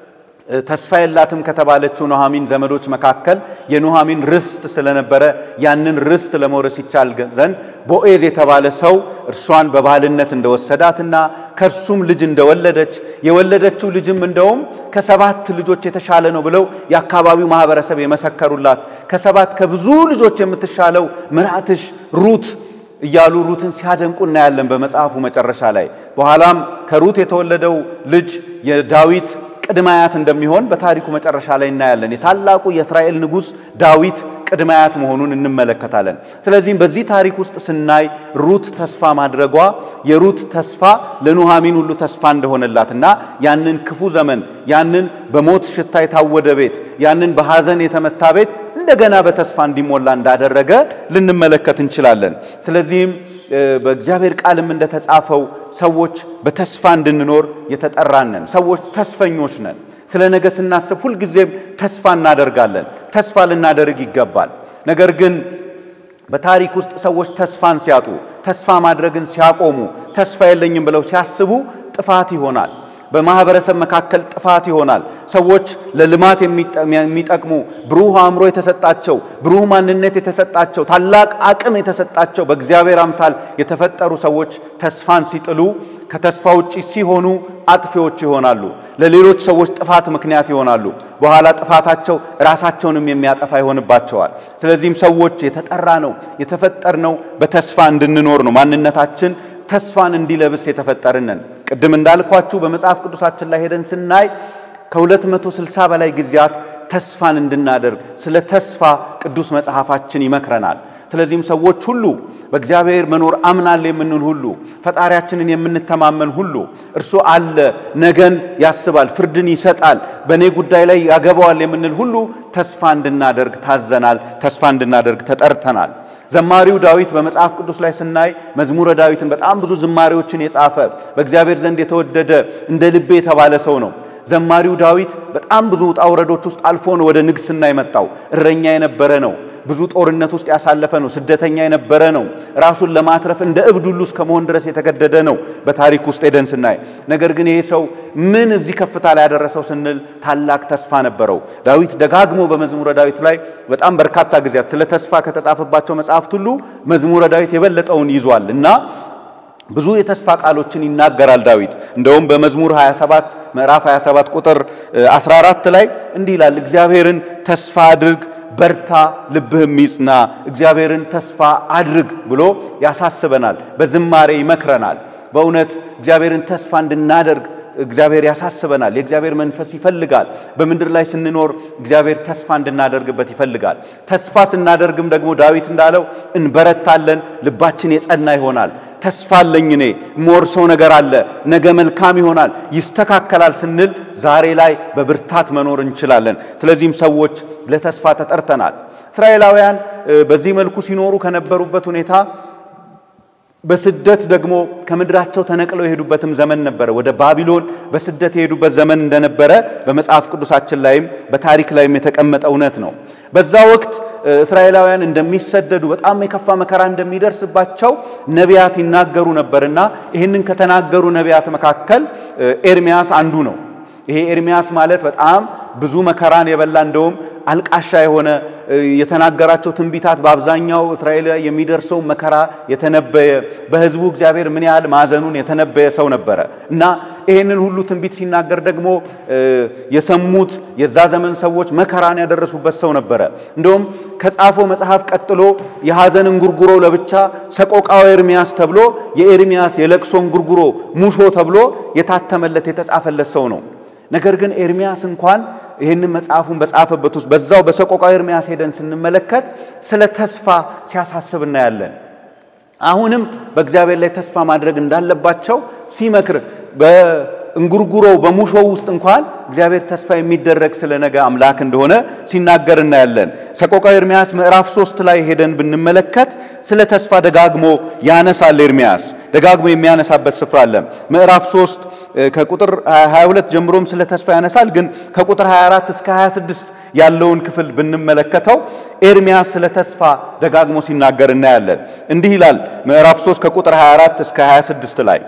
ተስፋ የላትም ከተባለችው ኑኃሚን ዘመዶች መካከል የኑኃሚን ርስት ስለነበረ ያንን ርስት ለመውረስ ይቻል ዘንድ ቦኤዝ የተባለ ሰው እርሷን በባልነት እንደወሰዳትና ከእርሱም ልጅ እንደወለደች የወለደችው ልጅም እንደውም ከሰባት ልጆች የተሻለ ነው ብለው የአካባቢው ማህበረሰብ የመሰከሩላት ከሰባት ከብዙ ልጆች የምትሻለው ምራትሽ ሩት እያሉ ሩትን ሲያደንቁ እናያለን በመጽሐፉ መጨረሻ ላይ። በኋላም ከሩት የተወለደው ልጅ የዳዊት ቅድመ አያት እንደሚሆን በታሪኩ መጨረሻ ላይ እናያለን። የታላቁ የእስራኤል ንጉሥ ዳዊት ቅድመ አያት መሆኑን እንመለከታለን። ስለዚህም በዚህ ታሪክ ውስጥ ስናይ ሩት ተስፋ ማድረጓ የሩት ተስፋ ለኑኃሚን ሁሉ ተስፋ እንደሆነላትና ያንን ክፉ ዘመን ያንን በሞት ሽታ የታወደ ቤት ያንን በሐዘን የተመታ ቤት እንደገና በተስፋ እንዲሞላ እንዳደረገ ልንመለከት እንችላለን። ስለዚህም በእግዚአብሔር ቃልም እንደተጻፈው ሰዎች በተስፋ እንድንኖር የተጠራነን ሰዎች ተስፈኞች ነን። ስለ ነገ ስናስብ ሁልጊዜም ተስፋ እናደርጋለን። ተስፋ ልናደርግ ይገባል። ነገር ግን በታሪክ ውስጥ ሰዎች ተስፋን ሲያጡ፣ ተስፋ ማድረግን ሲያቆሙ፣ ተስፋ የለኝም ብለው ሲያስቡ ጥፋት ይሆናል። በማህበረሰብ መካከል ጥፋት ይሆናል። ሰዎች ለልማት የሚጠቅሙ ብሩህ አእምሮ የተሰጣቸው ብሩህ ማንነት የተሰጣቸው ታላቅ አቅም የተሰጣቸው በእግዚአብሔር አምሳል የተፈጠሩ ሰዎች ተስፋን ሲጥሉ ከተስፋ ውጪ ሲሆኑ አጥፊዎች ይሆናሉ። ለሌሎች ሰዎች ጥፋት ምክንያት ይሆናሉ። በኋላ ጥፋታቸው ራሳቸውንም የሚያጠፋ ይሆንባቸዋል። ስለዚህም ሰዎች የተጠራ ነው የተፈጠር ነው በተስፋ እንድንኖር ነው ማንነታችን ተስፋን እንዲለብስ የተፈጠርነን። ቅድም እንዳልኳችሁ በመጽሐፍ ቅዱሳችን ላይ ሄደን ስናይ ከ260 በላይ ጊዜያት ተስፋን እንድናደርግ ስለ ተስፋ ቅዱስ መጽሐፋችን ይመክረናል። ስለዚህም ሰዎች ሁሉ በእግዚአብሔር መኖር አምናል የምንል ሁሉ ፈጣሪያችንን የምንተማመን ሁሉ እርሱ አለ፣ ነገን ያስባል፣ ፍርድን ይሰጣል፣ በእኔ ጉዳይ ላይ ያገባዋል የምንል ሁሉ ተስፋ እንድናደርግ ታዘናል። ተስፋ እንድናደርግ ተጠርተናል። ዘማሪው ዳዊት በመጽሐፍ ቅዱስ ላይ ስናይ መዝሙረ ዳዊትን በጣም ብዙ ዝማሬዎችን የጻፈ በእግዚአብሔር ዘንድ የተወደደ እንደ ልቤ የተባለ ሰው ነው። ዘማሪው ዳዊት በጣም ብዙ ውጣ ውረዶች ውስጥ አልፎ ነው ወደ ንግስና የመጣው። እረኛ የነበረ ነው። ብዙ ጦርነት ውስጥ ያሳለፈ ነው። ስደተኛ የነበረ ነው። ራሱን ለማትረፍ እንደ እብድ ሁሉ እስከ መሆን ድረስ የተገደደ ነው በታሪክ ውስጥ ሄደን ስናይ። ነገር ግን ይሄ ሰው ምን እዚህ ከፍታ ላይ ያደረሰው ስንል ታላቅ ተስፋ ነበረው። ዳዊት ደጋግሞ በመዝሙረ ዳዊት ላይ በጣም በርካታ ጊዜያት ስለ ተስፋ ከተጻፈባቸው መጽሐፍት ሁሉ መዝሙረ ዳዊት የበለጠውን ይዟል እና ብዙ የተስፋ ቃሎችን ይናገራል ዳዊት። እንደውም በመዝሙር 27 ምዕራፍ 27 ቁጥር 14 ላይ እንዲህ ይላል፣ እግዚአብሔርን ተስፋ አድርግ በርታ፣ ልብህም ይጽና፣ እግዚአብሔርን ተስፋ አድርግ ብሎ ያሳስበናል። በዝማሬ ይመክረናል። በእውነት እግዚአብሔርን ተስፋ እንድናደርግ እግዚአብሔር ያሳስበናል። የእግዚአብሔር መንፈስ ይፈልጋል። በምድር ላይ ስንኖር እግዚአብሔር ተስፋ እንድናደርግበት ይፈልጋል። ተስፋ ስናደርግም ደግሞ ዳዊት እንዳለው እንበረታለን፣ ልባችን የጸና ይሆናል። ተስፋ አለኝ እኔ የምወርሰው ነገር አለ፣ ነገ መልካም ይሆናል፣ ይስተካከላል ስንል ዛሬ ላይ በብርታት መኖር እንችላለን። ስለዚህም ሰዎች ለተስፋ ተጠርተናል። እስራኤላውያን በዚህ መልኩ ሲኖሩ ከነበሩበት ሁኔታ በስደት ደግሞ ከምድራቸው ተነቅለው የሄዱበትም ዘመን ነበረ። ወደ ባቢሎን በስደት የሄዱበት ዘመን እንደነበረ በመጽሐፍ ቅዱሳችን ላይም በታሪክ ላይም የተቀመጠ እውነት ነው። በዛ ወቅት እስራኤላውያን እንደሚሰደዱ በጣም የከፋ መከራ እንደሚደርስባቸው ነቢያት ይናገሩ ነበርና ይህንን ከተናገሩ ነቢያት መካከል ኤርሚያስ አንዱ ነው። ይሄ ኤርሚያስ ማለት በጣም ብዙ መከራን የበላ እንደውም አልቃሻ የሆነ የተናገራቸው ትንቢታት በአብዛኛው እስራኤል ላይ የሚደርሰው መከራ የተነበየ በሕዝቡ እግዚአብሔር ምን ያህል ማዘኑን የተነበየ ሰው ነበረ እና ይህንን ሁሉ ትንቢት ሲናገር ደግሞ የሰሙት የዛ ዘመን ሰዎች መከራን ያደረሱበት ሰው ነበረ። እንደውም ከጻፈው መጽሐፍ ቀጥሎ የሐዘን እንጉርጉሮ ለብቻ ሰቆቃወ ኤርሚያስ ተብሎ የኤርሚያስ የለቅሶ እንጉርጉሮ ሙሾ ተብሎ የታተመለት የተጻፈለት ሰው ነው። ነገር ግን ኤርሚያስ እንኳን ይህንን መጽሐፉን በጻፈበት ውስጥ በዛው በሰቆቃው ኤርሚያስ ሄደን ስንመለከት ስለ ተስፋ ሲያሳስብ እናያለን። አሁንም በእግዚአብሔር ላይ ተስፋ ማድረግ እንዳለባቸው ሲመክር በእንጉርጉሮው በሙሾው ውስጥ እንኳን እግዚአብሔር ተስፋ የሚደረግ ስለ ነገ አምላክ እንደሆነ ሲናገር እናያለን። ሰቆቃው ኤርሚያስ ምዕራፍ ሶስት ላይ ሄደን ብንመለከት ስለ ተስፋ ደጋግሞ ያነሳል። ኤርሚያስ ደጋግሞ የሚያነሳበት ስፍራ አለ። ምዕራፍ 3 ከቁጥር 22 ጀምሮም ስለ ተስፋ ያነሳል። ግን ከቁጥር 24 እስከ 26 ያለውን ክፍል ብንመለከተው ኤርሚያስ ስለ ተስፋ ደጋግሞ ሲናገር እናያለን። እንዲህ ይላል ምዕራፍ 3 ከቁጥር 24 እስከ 26 ላይ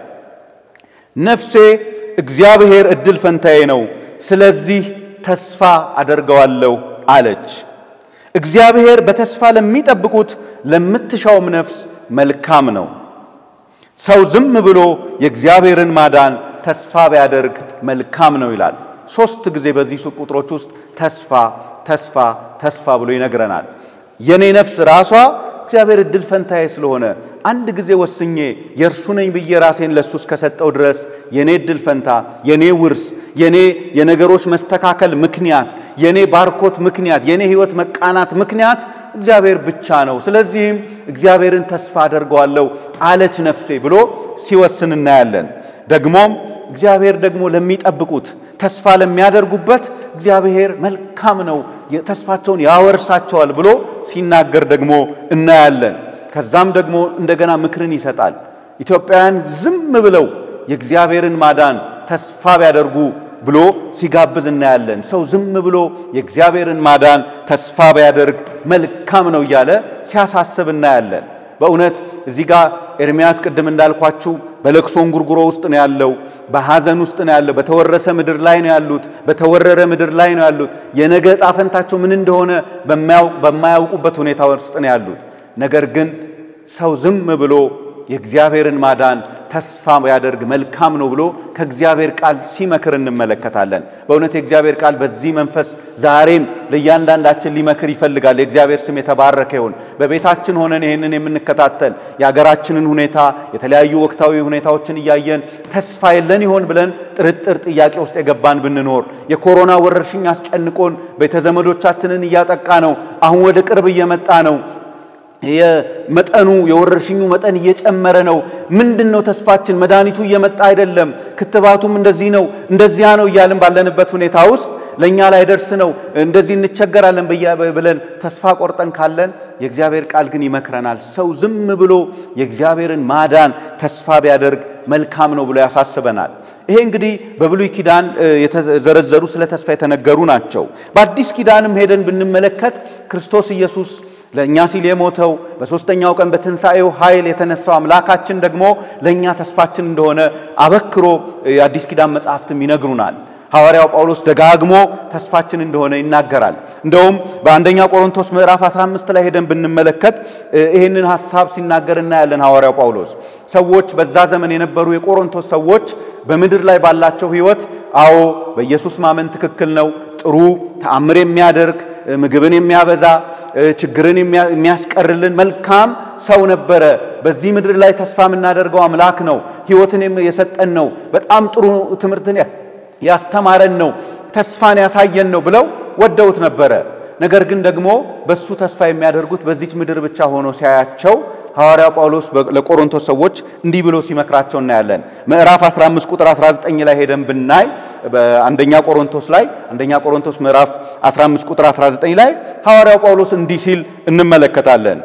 ነፍሴ እግዚአብሔር እድል ፈንታዬ ነው፣ ስለዚህ ተስፋ አደርገዋለሁ አለች። እግዚአብሔር በተስፋ ለሚጠብቁት ለምትሻውም ነፍስ መልካም ነው። ሰው ዝም ብሎ የእግዚአብሔርን ማዳን ተስፋ ቢያደርግ መልካም ነው ይላል። ሶስት ጊዜ በዚህ ቁጥሮች ውስጥ ተስፋ ተስፋ ተስፋ ብሎ ይነግረናል። የኔ ነፍስ ራሷ እግዚአብሔር እድል ፈንታዬ ስለሆነ አንድ ጊዜ ወስኜ የእርሱ ነኝ ብዬ ራሴን ለእሱ እስከሰጠው ድረስ የኔ እድል ፈንታ፣ የኔ ውርስ፣ የኔ የነገሮች መስተካከል ምክንያት፣ የኔ ባርኮት ምክንያት፣ የኔ ሕይወት መቃናት ምክንያት እግዚአብሔር ብቻ ነው። ስለዚህም እግዚአብሔርን ተስፋ አደርገዋለሁ አለች ነፍሴ ብሎ ሲወስን እናያለን። ደግሞም እግዚአብሔር ደግሞ ለሚጠብቁት ተስፋ ለሚያደርጉበት እግዚአብሔር መልካም ነው፣ ተስፋቸውን ያወርሳቸዋል ብሎ ሲናገር ደግሞ እናያለን። ከዛም ደግሞ እንደገና ምክርን ይሰጣል። ኢትዮጵያውያን ዝም ብለው የእግዚአብሔርን ማዳን ተስፋ ቢያደርጉ ብሎ ሲጋብዝ እናያለን። ሰው ዝም ብሎ የእግዚአብሔርን ማዳን ተስፋ ቢያደርግ መልካም ነው እያለ ሲያሳስብ እናያለን። በእውነት እዚህ ጋር ኤርሚያስ ቅድም እንዳልኳችሁ በለቅሶ እንጉርጉሮ ውስጥ ነው ያለው። በሐዘን ውስጥ ነው ያለው። በተወረሰ ምድር ላይ ነው ያሉት። በተወረረ ምድር ላይ ነው ያሉት። የነገ ዕጣ ፈንታቸው ምን እንደሆነ በማያውቁበት ሁኔታ ውስጥ ነው ያሉት። ነገር ግን ሰው ዝም ብሎ የእግዚአብሔርን ማዳን ተስፋ ያደርግ መልካም ነው ብሎ ከእግዚአብሔር ቃል ሲመክር እንመለከታለን። በእውነት የእግዚአብሔር ቃል በዚህ መንፈስ ዛሬም ለእያንዳንዳችን ሊመክር ይፈልጋል። የእግዚአብሔር ስም የተባረከ ይሁን። በቤታችን ሆነን ይህንን የምንከታተል የሀገራችንን ሁኔታ የተለያዩ ወቅታዊ ሁኔታዎችን እያየን ተስፋ የለን ይሆን ብለን ጥርጥር ጥያቄ ውስጥ የገባን ብንኖር የኮሮና ወረርሽኝ አስጨንቆን ቤተዘመዶቻችንን እያጠቃ ነው። አሁን ወደ ቅርብ እየመጣ ነው። የመጠኑ የወረርሽኙ መጠን እየጨመረ ነው። ምንድን ነው ተስፋችን? መድኃኒቱ እየመጣ አይደለም፣ ክትባቱም እንደዚህ ነው እንደዚያ ነው እያልን ባለንበት ሁኔታ ውስጥ ለእኛ ላይ ደርስ ነው እንደዚህ እንቸገራለን ብለን ተስፋ ቆርጠን ካለን የእግዚአብሔር ቃል ግን ይመክረናል። ሰው ዝም ብሎ የእግዚአብሔርን ማዳን ተስፋ ቢያደርግ መልካም ነው ብሎ ያሳስበናል። ይሄ እንግዲህ በብሉይ ኪዳን የተዘረዘሩ ስለ ተስፋ የተነገሩ ናቸው። በአዲስ ኪዳንም ሄደን ብንመለከት ክርስቶስ ኢየሱስ ለእኛ ሲል የሞተው በሦስተኛው ቀን በትንሣኤው ኃይል የተነሳው አምላካችን ደግሞ ለእኛ ተስፋችን እንደሆነ አበክሮ የአዲስ ኪዳን መጽሐፍትም ይነግሩናል። ሐዋርያው ጳውሎስ ደጋግሞ ተስፋችን እንደሆነ ይናገራል። እንደውም በአንደኛ ቆሮንቶስ ምዕራፍ 15 ላይ ሄደን ብንመለከት ይህንን ሐሳብ ሲናገር እናያለን። ሐዋርያው ጳውሎስ ሰዎች በዛ ዘመን የነበሩ የቆሮንቶስ ሰዎች በምድር ላይ ባላቸው ሕይወት አዎ በኢየሱስ ማመን ትክክል ነው፣ ጥሩ ተአምር የሚያደርግ ምግብን የሚያበዛ ችግርን የሚያስቀርልን መልካም ሰው ነበረ። በዚህ ምድር ላይ ተስፋ የምናደርገው አምላክ ነው፣ ሕይወትን የሰጠን ነው፣ በጣም ጥሩ ትምህርትን ያስተማረን ነው፣ ተስፋን ያሳየን ነው ብለው ወደውት ነበረ። ነገር ግን ደግሞ በሱ ተስፋ የሚያደርጉት በዚች ምድር ብቻ ሆኖ ሲያያቸው ሐዋርያው ጳውሎስ ለቆሮንቶስ ሰዎች እንዲህ ብሎ ሲመክራቸው እናያለን። ምዕራፍ 15 ቁጥር 19 ላይ ሄደን ብናይ በአንደኛ ቆሮንቶስ ላይ አንደኛ ቆሮንቶስ ምዕራፍ 15 ቁጥር 19 ላይ ሐዋርያው ጳውሎስ እንዲህ ሲል እንመለከታለን።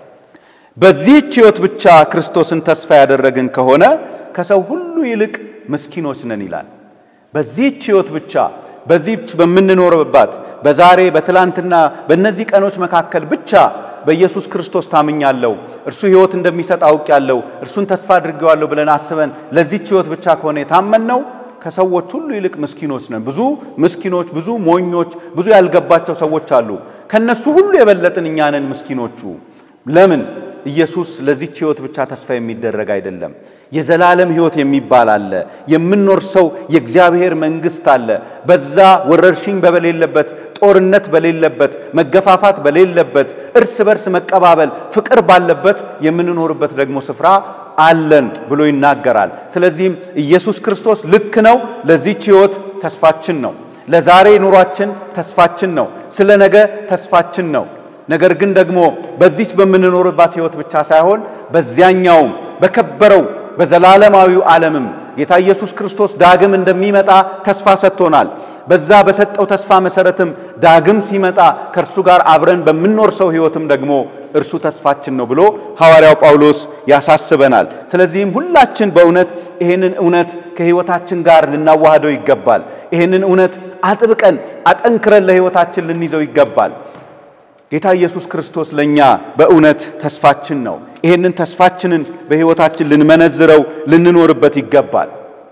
በዚህች ሕይወት ብቻ ክርስቶስን ተስፋ ያደረግን ከሆነ ከሰው ሁሉ ይልቅ ምስኪኖች ነን ይላል። በዚህች ሕይወት ብቻ በዚህች በምንኖርባት በዛሬ በትላንትና በእነዚህ ቀኖች መካከል ብቻ በኢየሱስ ክርስቶስ ታምኛለሁ፣ እርሱ ሕይወት እንደሚሰጥ አውቄያለሁ፣ እርሱን ተስፋ አድርጌዋለሁ ብለን አስበን ለዚህች ሕይወት ብቻ ከሆነ የታመንነው ከሰዎች ሁሉ ይልቅ ምስኪኖች ነን። ብዙ ምስኪኖች፣ ብዙ ሞኞች፣ ብዙ ያልገባቸው ሰዎች አሉ። ከነሱ ሁሉ የበለጥን እኛ ነን ምስኪኖቹ። ለምን? ኢየሱስ ለዚች ሕይወት ብቻ ተስፋ የሚደረግ አይደለም። የዘላለም ሕይወት የሚባል አለ። የምንኖር ሰው የእግዚአብሔር መንግሥት አለ። በዛ ወረርሽኝ በሌለበት፣ ጦርነት በሌለበት፣ መገፋፋት በሌለበት፣ እርስ በርስ መቀባበል፣ ፍቅር ባለበት የምንኖርበት ደግሞ ስፍራ አለን ብሎ ይናገራል። ስለዚህም ኢየሱስ ክርስቶስ ልክ ነው። ለዚች ሕይወት ተስፋችን ነው። ለዛሬ ኑሯችን ተስፋችን ነው። ስለ ነገ ተስፋችን ነው። ነገር ግን ደግሞ በዚች በምንኖርባት ሕይወት ብቻ ሳይሆን በዚያኛውም በከበረው በዘላለማዊው ዓለምም ጌታ ኢየሱስ ክርስቶስ ዳግም እንደሚመጣ ተስፋ ሰጥቶናል። በዛ በሰጠው ተስፋ መሰረትም ዳግም ሲመጣ ከእርሱ ጋር አብረን በምንኖር ሰው ሕይወትም ደግሞ እርሱ ተስፋችን ነው ብሎ ሐዋርያው ጳውሎስ ያሳስበናል። ስለዚህም ሁላችን በእውነት ይህንን እውነት ከሕይወታችን ጋር ልናዋህደው ይገባል። ይህንን እውነት አጥብቀን አጠንክረን ለሕይወታችን ልንይዘው ይገባል። ጌታ ኢየሱስ ክርስቶስ ለእኛ በእውነት ተስፋችን ነው። ይህንን ተስፋችንን በሕይወታችን ልንመነዝረው ልንኖርበት ይገባል።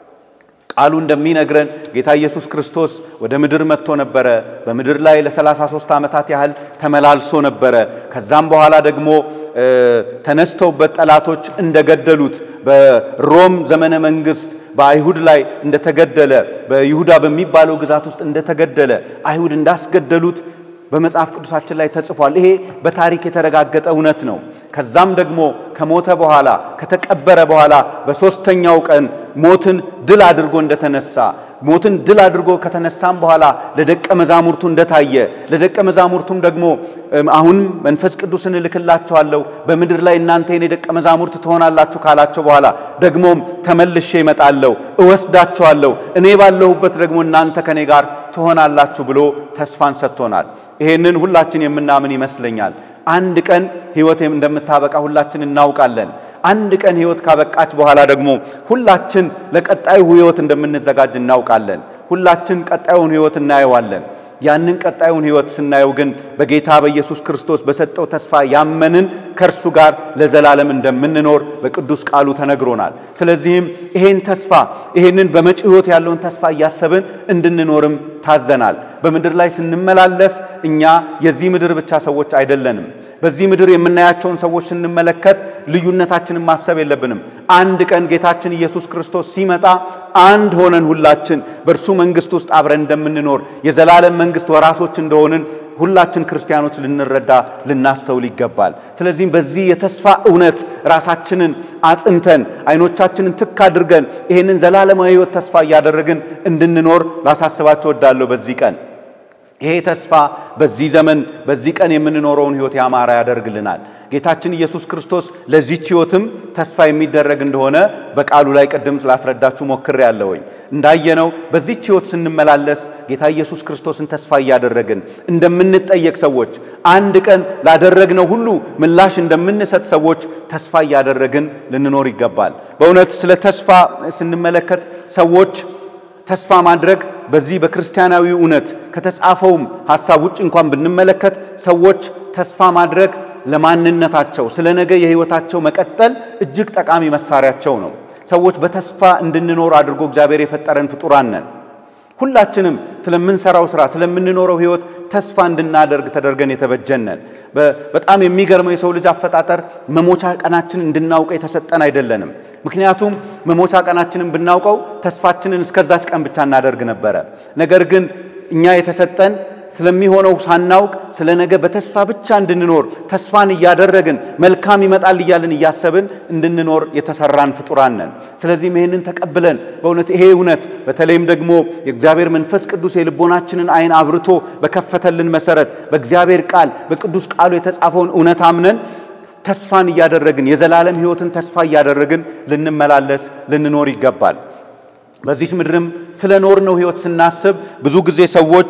ቃሉ እንደሚነግረን ጌታ ኢየሱስ ክርስቶስ ወደ ምድር መጥቶ ነበረ። በምድር ላይ ለ33 ዓመታት ያህል ተመላልሶ ነበረ። ከዛም በኋላ ደግሞ ተነስተውበት ጠላቶች እንደገደሉት በሮም ዘመነ መንግስት በአይሁድ ላይ እንደተገደለ በይሁዳ በሚባለው ግዛት ውስጥ እንደተገደለ አይሁድ እንዳስገደሉት በመጽሐፍ ቅዱሳችን ላይ ተጽፏል። ይሄ በታሪክ የተረጋገጠ እውነት ነው። ከዛም ደግሞ ከሞተ በኋላ ከተቀበረ በኋላ በሦስተኛው ቀን ሞትን ድል አድርጎ እንደተነሳ ሞትን ድል አድርጎ ከተነሳም በኋላ ለደቀ መዛሙርቱ እንደታየ ለደቀ መዛሙርቱም ደግሞ አሁን መንፈስ ቅዱስን እልክላችኋለሁ በምድር ላይ እናንተ የኔ ደቀ መዛሙርት ትሆናላችሁ ካላቸው በኋላ ደግሞም ተመልሼ እመጣለሁ፣ እወስዳችኋለሁ፣ እኔ ባለሁበት ደግሞ እናንተ ከኔ ጋር ትሆናላችሁ ብሎ ተስፋን ሰጥቶናል። ይሄንን ሁላችን የምናምን ይመስለኛል። አንድ ቀን ሕይወት እንደምታበቃ ሁላችን እናውቃለን። አንድ ቀን ሕይወት ካበቃች በኋላ ደግሞ ሁላችን ለቀጣዩ ሕይወት እንደምንዘጋጅ እናውቃለን። ሁላችን ቀጣዩን ሕይወት እናየዋለን። ያንን ቀጣዩን ሕይወት ስናየው ግን በጌታ በኢየሱስ ክርስቶስ በሰጠው ተስፋ ያመንን ከእርሱ ጋር ለዘላለም እንደምንኖር በቅዱስ ቃሉ ተነግሮናል። ስለዚህም ይሄን ተስፋ ይሄንን በመጪው ሕይወት ያለውን ተስፋ እያሰብን እንድንኖርም ታዘናል። በምድር ላይ ስንመላለስ እኛ የዚህ ምድር ብቻ ሰዎች አይደለንም። በዚህ ምድር የምናያቸውን ሰዎች ስንመለከት ልዩነታችንን ማሰብ የለብንም። አንድ ቀን ጌታችን ኢየሱስ ክርስቶስ ሲመጣ አንድ ሆነን ሁላችን በእርሱ መንግሥት ውስጥ አብረን እንደምንኖር የዘላለም መንግሥት ወራሾች እንደሆንን ሁላችን ክርስቲያኖች ልንረዳ ልናስተውል ይገባል። ስለዚህም በዚህ የተስፋ እውነት ራሳችንን አጽንተን አይኖቻችንን ትክ አድርገን ይህንን ዘላለማዊ ሕይወት ተስፋ እያደረግን እንድንኖር ላሳስባቸው እወዳለሁ በዚህ ቀን ይሄ ተስፋ በዚህ ዘመን በዚህ ቀን የምንኖረውን ሕይወት ያማረ ያደርግልናል። ጌታችን ኢየሱስ ክርስቶስ ለዚች ሕይወትም ተስፋ የሚደረግ እንደሆነ በቃሉ ላይ ቅድም ስላስረዳችሁ ሞክሬ ያለሁኝ። እንዳየነው በዚች ሕይወት ስንመላለስ ጌታ ኢየሱስ ክርስቶስን ተስፋ እያደረግን እንደምንጠየቅ ሰዎች፣ አንድ ቀን ላደረግነው ሁሉ ምላሽ እንደምንሰጥ ሰዎች ተስፋ እያደረግን ልንኖር ይገባል። በእውነት ስለ ተስፋ ስንመለከት ሰዎች ተስፋ ማድረግ በዚህ በክርስቲያናዊ እውነት ከተጻፈውም ሐሳብ ውጭ እንኳን ብንመለከት ሰዎች ተስፋ ማድረግ ለማንነታቸው ስለ ነገ የሕይወታቸው መቀጠል እጅግ ጠቃሚ መሳሪያቸው ነው። ሰዎች በተስፋ እንድንኖር አድርጎ እግዚአብሔር የፈጠረን ፍጡራን ነን። ሁላችንም ስለምንሰራው ስራ ስለምንኖረው ህይወት ተስፋ እንድናደርግ ተደርገን የተበጀነን። በጣም የሚገርመው የሰው ልጅ አፈጣጠር መሞቻ ቀናችን እንድናውቀው የተሰጠን አይደለንም። ምክንያቱም መሞቻ ቀናችንን ብናውቀው ተስፋችንን እስከዛች ቀን ብቻ እናደርግ ነበረ። ነገር ግን እኛ የተሰጠን ስለሚሆነው ሳናውቅ ስለ ነገ በተስፋ ብቻ እንድንኖር ተስፋን እያደረግን መልካም ይመጣል እያልን እያሰብን እንድንኖር የተሰራን ፍጡራን ነን። ስለዚህም ይህንን ተቀብለን በእውነት ይሄ እውነት በተለይም ደግሞ የእግዚአብሔር መንፈስ ቅዱስ የልቦናችንን ዓይን አብርቶ በከፈተልን መሰረት በእግዚአብሔር ቃል በቅዱስ ቃሉ የተጻፈውን እውነት አምነን ተስፋን እያደረግን የዘላለም ሕይወትን ተስፋ እያደረግን ልንመላለስ ልንኖር ይገባል። በዚህ ምድርም ስለ ኖርነው ሕይወት ስናስብ ብዙ ጊዜ ሰዎች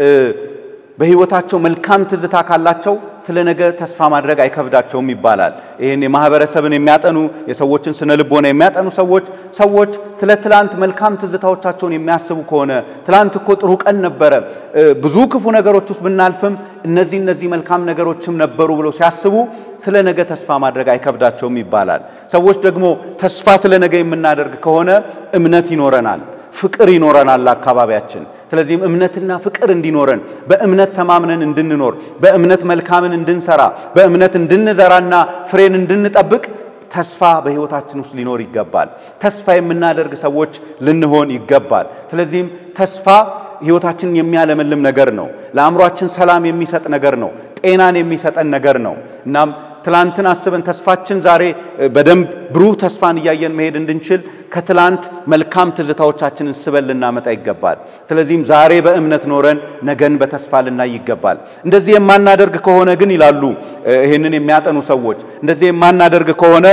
በሕይወታቸው መልካም ትዝታ ካላቸው ስለ ነገ ተስፋ ማድረግ አይከብዳቸውም ይባላል። ይህን የማህበረሰብን የሚያጠኑ የሰዎችን ስነ ልቦና የሚያጠኑ ሰዎች ሰዎች ስለ ትላንት መልካም ትዝታዎቻቸውን የሚያስቡ ከሆነ ትላንት እኮ ጥሩ ቀን ነበረ፣ ብዙ ክፉ ነገሮች ውስጥ ብናልፍም እነዚህ እነዚህ መልካም ነገሮችም ነበሩ ብለው ሲያስቡ ስለ ነገ ተስፋ ማድረግ አይከብዳቸውም ይባላል። ሰዎች ደግሞ ተስፋ ስለ ነገ የምናደርግ ከሆነ እምነት ይኖረናል ፍቅር ይኖረናል አካባቢያችን። ስለዚህም እምነትና ፍቅር እንዲኖረን በእምነት ተማምነን እንድንኖር በእምነት መልካምን እንድንሰራ በእምነት እንድንዘራና ፍሬን እንድንጠብቅ ተስፋ በሕይወታችን ውስጥ ሊኖር ይገባል። ተስፋ የምናደርግ ሰዎች ልንሆን ይገባል። ስለዚህም ተስፋ ሕይወታችንን የሚያለመልም ነገር ነው። ለአእምሯችን ሰላም የሚሰጥ ነገር ነው። ጤናን የሚሰጠን ነገር ነው። እናም ትላንትን አስበን ተስፋችን ዛሬ በደንብ ብሩህ ተስፋን እያየን መሄድ እንድንችል ከትላንት መልካም ትዝታዎቻችንን ስበን ልናመጣ ይገባል። ስለዚህም ዛሬ በእምነት ኖረን ነገን በተስፋ ልናይ ይገባል። እንደዚህ የማናደርግ ከሆነ ግን ይላሉ ይህንን የሚያጠኑ ሰዎች እንደዚህ የማናደርግ ከሆነ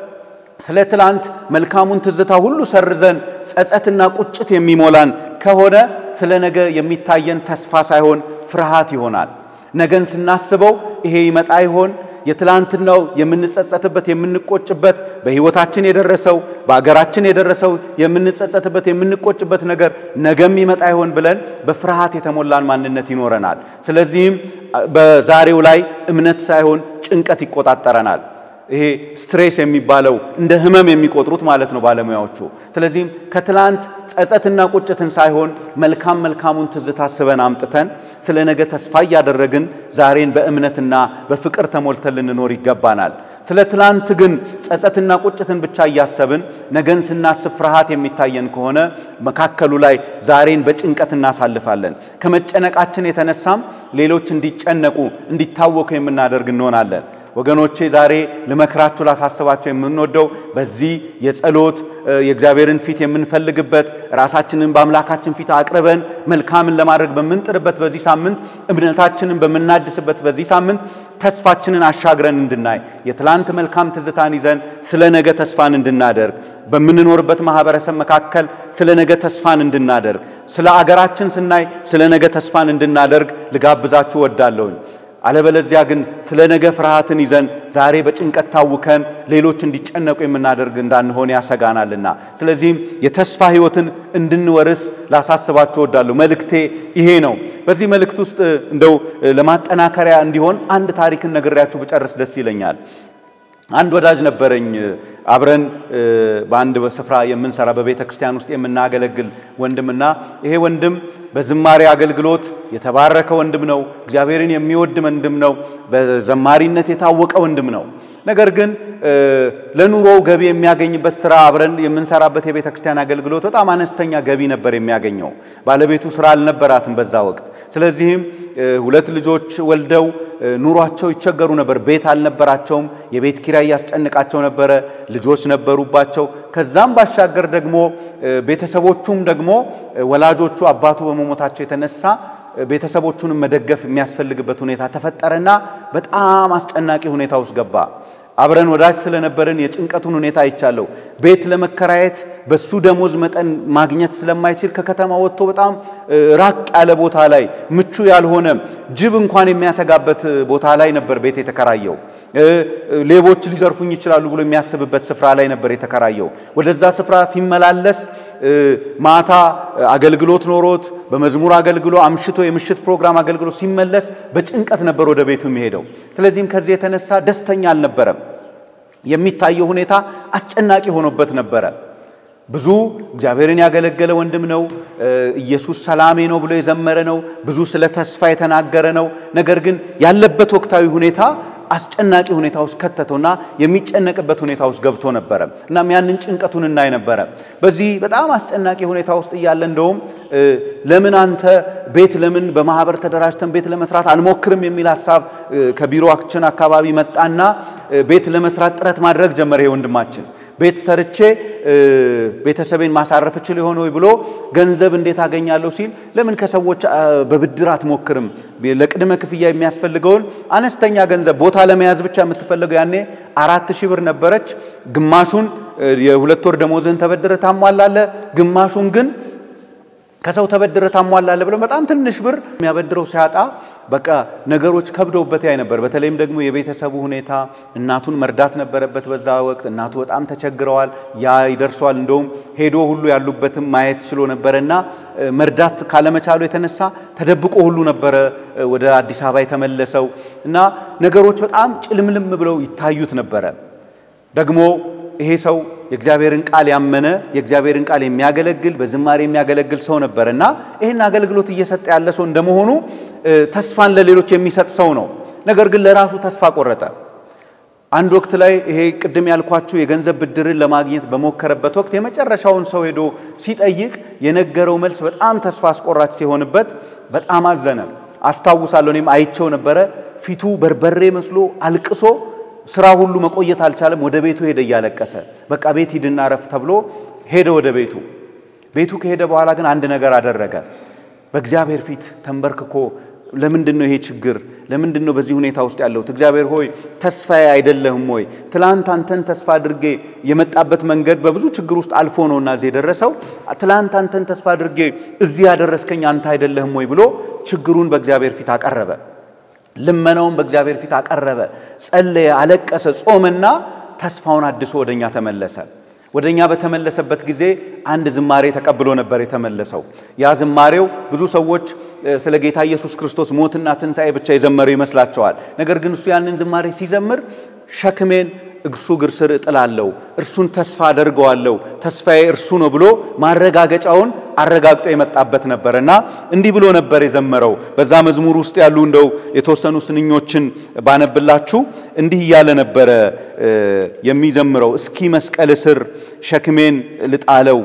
ስለ ትላንት መልካሙን ትዝታ ሁሉ ሰርዘን ጸጸትና ቁጭት የሚሞላን ከሆነ ስለ ነገ የሚታየን ተስፋ ሳይሆን ፍርሃት ይሆናል። ነገን ስናስበው ይሄ ይመጣ ይሆን የትላንትናው የምንጸጸትበት የምንቆጭበት በሕይወታችን የደረሰው በአገራችን የደረሰው የምንጸጸትበት የምንቆጭበት ነገር ነገም ይመጣ ይሆን ብለን በፍርሃት የተሞላን ማንነት ይኖረናል። ስለዚህም በዛሬው ላይ እምነት ሳይሆን ጭንቀት ይቆጣጠረናል። ይሄ ስትሬስ የሚባለው እንደ ህመም የሚቆጥሩት ማለት ነው ባለሙያዎቹ። ስለዚህም ከትላንት ጸጸትና ቁጭትን ሳይሆን መልካም መልካሙን ትዝታ ስበን አምጥተን ስለ ነገ ተስፋ እያደረግን ዛሬን በእምነትና በፍቅር ተሞልተን ልንኖር ይገባናል። ስለ ትላንት ግን ጸጸትና ቁጭትን ብቻ እያሰብን ነገን ስናስብ ፍርሃት የሚታየን ከሆነ መካከሉ ላይ ዛሬን በጭንቀት እናሳልፋለን። ከመጨነቃችን የተነሳም ሌሎች እንዲጨነቁ እንዲታወኩ የምናደርግ እንሆናለን። ወገኖቼ ዛሬ ልመክራችሁ ላሳስባቸው የምንወደው በዚህ የጸሎት የእግዚአብሔርን ፊት የምንፈልግበት ራሳችንን በአምላካችን ፊት አቅርበን መልካምን ለማድረግ በምንጥርበት በዚህ ሳምንት እምነታችንን በምናድስበት በዚህ ሳምንት ተስፋችንን አሻግረን እንድናይ የትላንት መልካም ትዝታን ይዘን ስለ ነገ ተስፋን እንድናደርግ በምንኖርበት ማህበረሰብ መካከል ስለ ነገ ተስፋን እንድናደርግ ስለ አገራችን ስናይ ስለ ነገ ተስፋን እንድናደርግ ልጋብዛችሁ ወዳለሁኝ። አለበለዚያ ግን ስለ ነገ ፍርሃትን ይዘን ዛሬ በጭንቀት ታውከን ሌሎች እንዲጨነቁ የምናደርግ እንዳንሆን ያሰጋናልና፣ ስለዚህም የተስፋ ሕይወትን እንድንወርስ ላሳስባችሁ እወዳለሁ። መልእክቴ ይሄ ነው። በዚህ መልእክት ውስጥ እንደው ለማጠናከሪያ እንዲሆን አንድ ታሪክን ነግሬያችሁ ብጨርስ ደስ ይለኛል። አንድ ወዳጅ ነበረኝ። አብረን በአንድ ስፍራ የምንሰራ በቤተ ክርስቲያን ውስጥ የምናገለግል ወንድምና ይሄ ወንድም በዝማሬ አገልግሎት የተባረከ ወንድም ነው። እግዚአብሔርን የሚወድ ወንድም ነው። በዘማሪነት የታወቀ ወንድም ነው። ነገር ግን ለኑሮው ገቢ የሚያገኝበት ስራ አብረን የምንሰራበት የቤተ ክርስቲያን አገልግሎት በጣም አነስተኛ ገቢ ነበር የሚያገኘው። ባለቤቱ ስራ አልነበራትም በዛ ወቅት። ስለዚህም ሁለት ልጆች ወልደው ኑሯቸው ይቸገሩ ነበር። ቤት አልነበራቸውም። የቤት ኪራይ ያስጨንቃቸው ነበረ። ልጆች ነበሩባቸው። ከዛም ባሻገር ደግሞ ቤተሰቦቹም ደግሞ ወላጆቹ አባቱ በመሞታቸው የተነሳ ቤተሰቦቹንም መደገፍ የሚያስፈልግበት ሁኔታ ተፈጠረና በጣም አስጨናቂ ሁኔታ ውስጥ ገባ። አብረን ወዳጅ ስለነበርን የጭንቀቱን ሁኔታ አይቻለሁ። ቤት ለመከራየት በሱ ደሞዝ መጠን ማግኘት ስለማይችል ከከተማ ወጥቶ በጣም ራቅ ያለ ቦታ ላይ ምቹ ያልሆነ ጅብ እንኳን የሚያሰጋበት ቦታ ላይ ነበር ቤት የተከራየው። ሌቦች ሊዘርፉኝ ይችላሉ ብሎ የሚያስብበት ስፍራ ላይ ነበር የተከራየው። ወደዛ ስፍራ ሲመላለስ ማታ አገልግሎት ኖሮት በመዝሙር አገልግሎ አምሽቶ የምሽት ፕሮግራም አገልግሎ ሲመለስ በጭንቀት ነበር ወደ ቤቱ የሚሄደው። ስለዚህም ከዚህ የተነሳ ደስተኛ አልነበረም። የሚታየው ሁኔታ አስጨናቂ ሆኖበት ነበረ። ብዙ እግዚአብሔርን ያገለገለ ወንድም ነው። ኢየሱስ ሰላሜ ነው ብሎ የዘመረ ነው። ብዙ ስለ ተስፋ የተናገረ ነው። ነገር ግን ያለበት ወቅታዊ ሁኔታ አስጨናቂ ሁኔታ ውስጥ ከተተውና የሚጨነቅበት ሁኔታ ውስጥ ገብቶ ነበረ። እናም ያንን ጭንቀቱን እናይ ነበረ። በዚህ በጣም አስጨናቂ ሁኔታ ውስጥ እያለ እንደውም ለምን አንተ ቤት ለምን በማህበር ተደራጅተን ቤት ለመስራት አንሞክርም የሚል ሀሳብ ከቢሮአችን አካባቢ መጣና ቤት ለመስራት ጥረት ማድረግ ጀመረ። ይሄ ወንድማችን ቤት ሰርቼ ቤተሰቤን ማሳረፍ እችል የሆነ ወይ ብሎ ገንዘብ እንዴት አገኛለሁ ሲል ለምን ከሰዎች በብድር አትሞክርም? ለቅድመ ክፍያ የሚያስፈልገውን አነስተኛ ገንዘብ ቦታ ለመያዝ ብቻ የምትፈልገው ያኔ አራት ሺህ ብር ነበረች። ግማሹን የሁለት ወር ደሞዝህን ተበድረ ታሟላለ፣ ግማሹን ግን ከሰው ተበድረ ታሟላለ ብለው በጣም ትንሽ ብር የሚያበድረው ሲያጣ በቃ ነገሮች ከብደውበት ያይ ነበር። በተለይም ደግሞ የቤተሰቡ ሁኔታ እናቱን መርዳት ነበረበት። በዛ ወቅት እናቱ በጣም ተቸግረዋል። ያ ይደርሷል። እንደውም ሄዶ ሁሉ ያሉበትም ማየት ችሎ ነበረ እና መርዳት ካለመቻሉ የተነሳ ተደብቆ ሁሉ ነበረ ወደ አዲስ አበባ የተመለሰው እና ነገሮች በጣም ጭልምልም ብለው ይታዩት ነበረ ደግሞ ይሄ ሰው የእግዚአብሔርን ቃል ያመነ የእግዚአብሔርን ቃል የሚያገለግል በዝማሬ የሚያገለግል ሰው ነበር እና ይህን አገልግሎት እየሰጠ ያለ ሰው እንደመሆኑ ተስፋን ለሌሎች የሚሰጥ ሰው ነው። ነገር ግን ለራሱ ተስፋ ቆረጠ። አንድ ወቅት ላይ ይሄ ቅድም ያልኳችሁ የገንዘብ ብድርን ለማግኘት በሞከረበት ወቅት የመጨረሻውን ሰው ሄዶ ሲጠይቅ የነገረው መልስ በጣም ተስፋ አስቆራጭ ሲሆንበት በጣም አዘነ። አስታውሳለሁ፣ እኔም አይቸው ነበረ። ፊቱ በርበሬ መስሎ አልቅሶ ስራ ሁሉ መቆየት አልቻለም። ወደ ቤቱ ሄደ እያለቀሰ። በቃ ቤት ሂድና ረፍ ተብሎ ሄደ ወደ ቤቱ። ቤቱ ከሄደ በኋላ ግን አንድ ነገር አደረገ። በእግዚአብሔር ፊት ተንበርክኮ ለምንድን ነው ይሄ ችግር? ለምንድን ነው በዚህ ሁኔታ ውስጥ ያለሁት? እግዚአብሔር ሆይ ተስፋዬ አይደለህም ወይ? ትላንት አንተን ተስፋ አድርጌ የመጣበት መንገድ በብዙ ችግር ውስጥ አልፎ ነውና እዚህ የደረሰው። ትላንት አንተን ተስፋ አድርጌ እዚህ ያደረስከኝ አንተ አይደለህም ወይ ብሎ ችግሩን በእግዚአብሔር ፊት አቀረበ። ልመናውን በእግዚአብሔር ፊት አቀረበ፣ ጸለየ፣ አለቀሰ፣ ጾመና ተስፋውን አድሶ ወደኛ ተመለሰ። ወደኛ በተመለሰበት ጊዜ አንድ ዝማሬ ተቀብሎ ነበር የተመለሰው። ያ ዝማሬው ብዙ ሰዎች ስለ ጌታ ኢየሱስ ክርስቶስ ሞትና ትንሣኤ ብቻ የዘመሩ ይመስላቸዋል። ነገር ግን እሱ ያንን ዝማሬ ሲዘምር ሸክሜን እርሱ እግር ስር እጥላለሁ፣ እርሱን ተስፋ አደርገዋለሁ፣ ተስፋዬ እርሱ ነው ብሎ ማረጋገጫውን አረጋግጦ የመጣበት ነበር እና እንዲህ ብሎ ነበር የዘመረው። በዛ መዝሙር ውስጥ ያሉ እንደው የተወሰኑ ስንኞችን ባነብላችሁ እንዲህ እያለ ነበረ የሚዘምረው። እስኪ መስቀል ስር ሸክሜን ልጣለው፣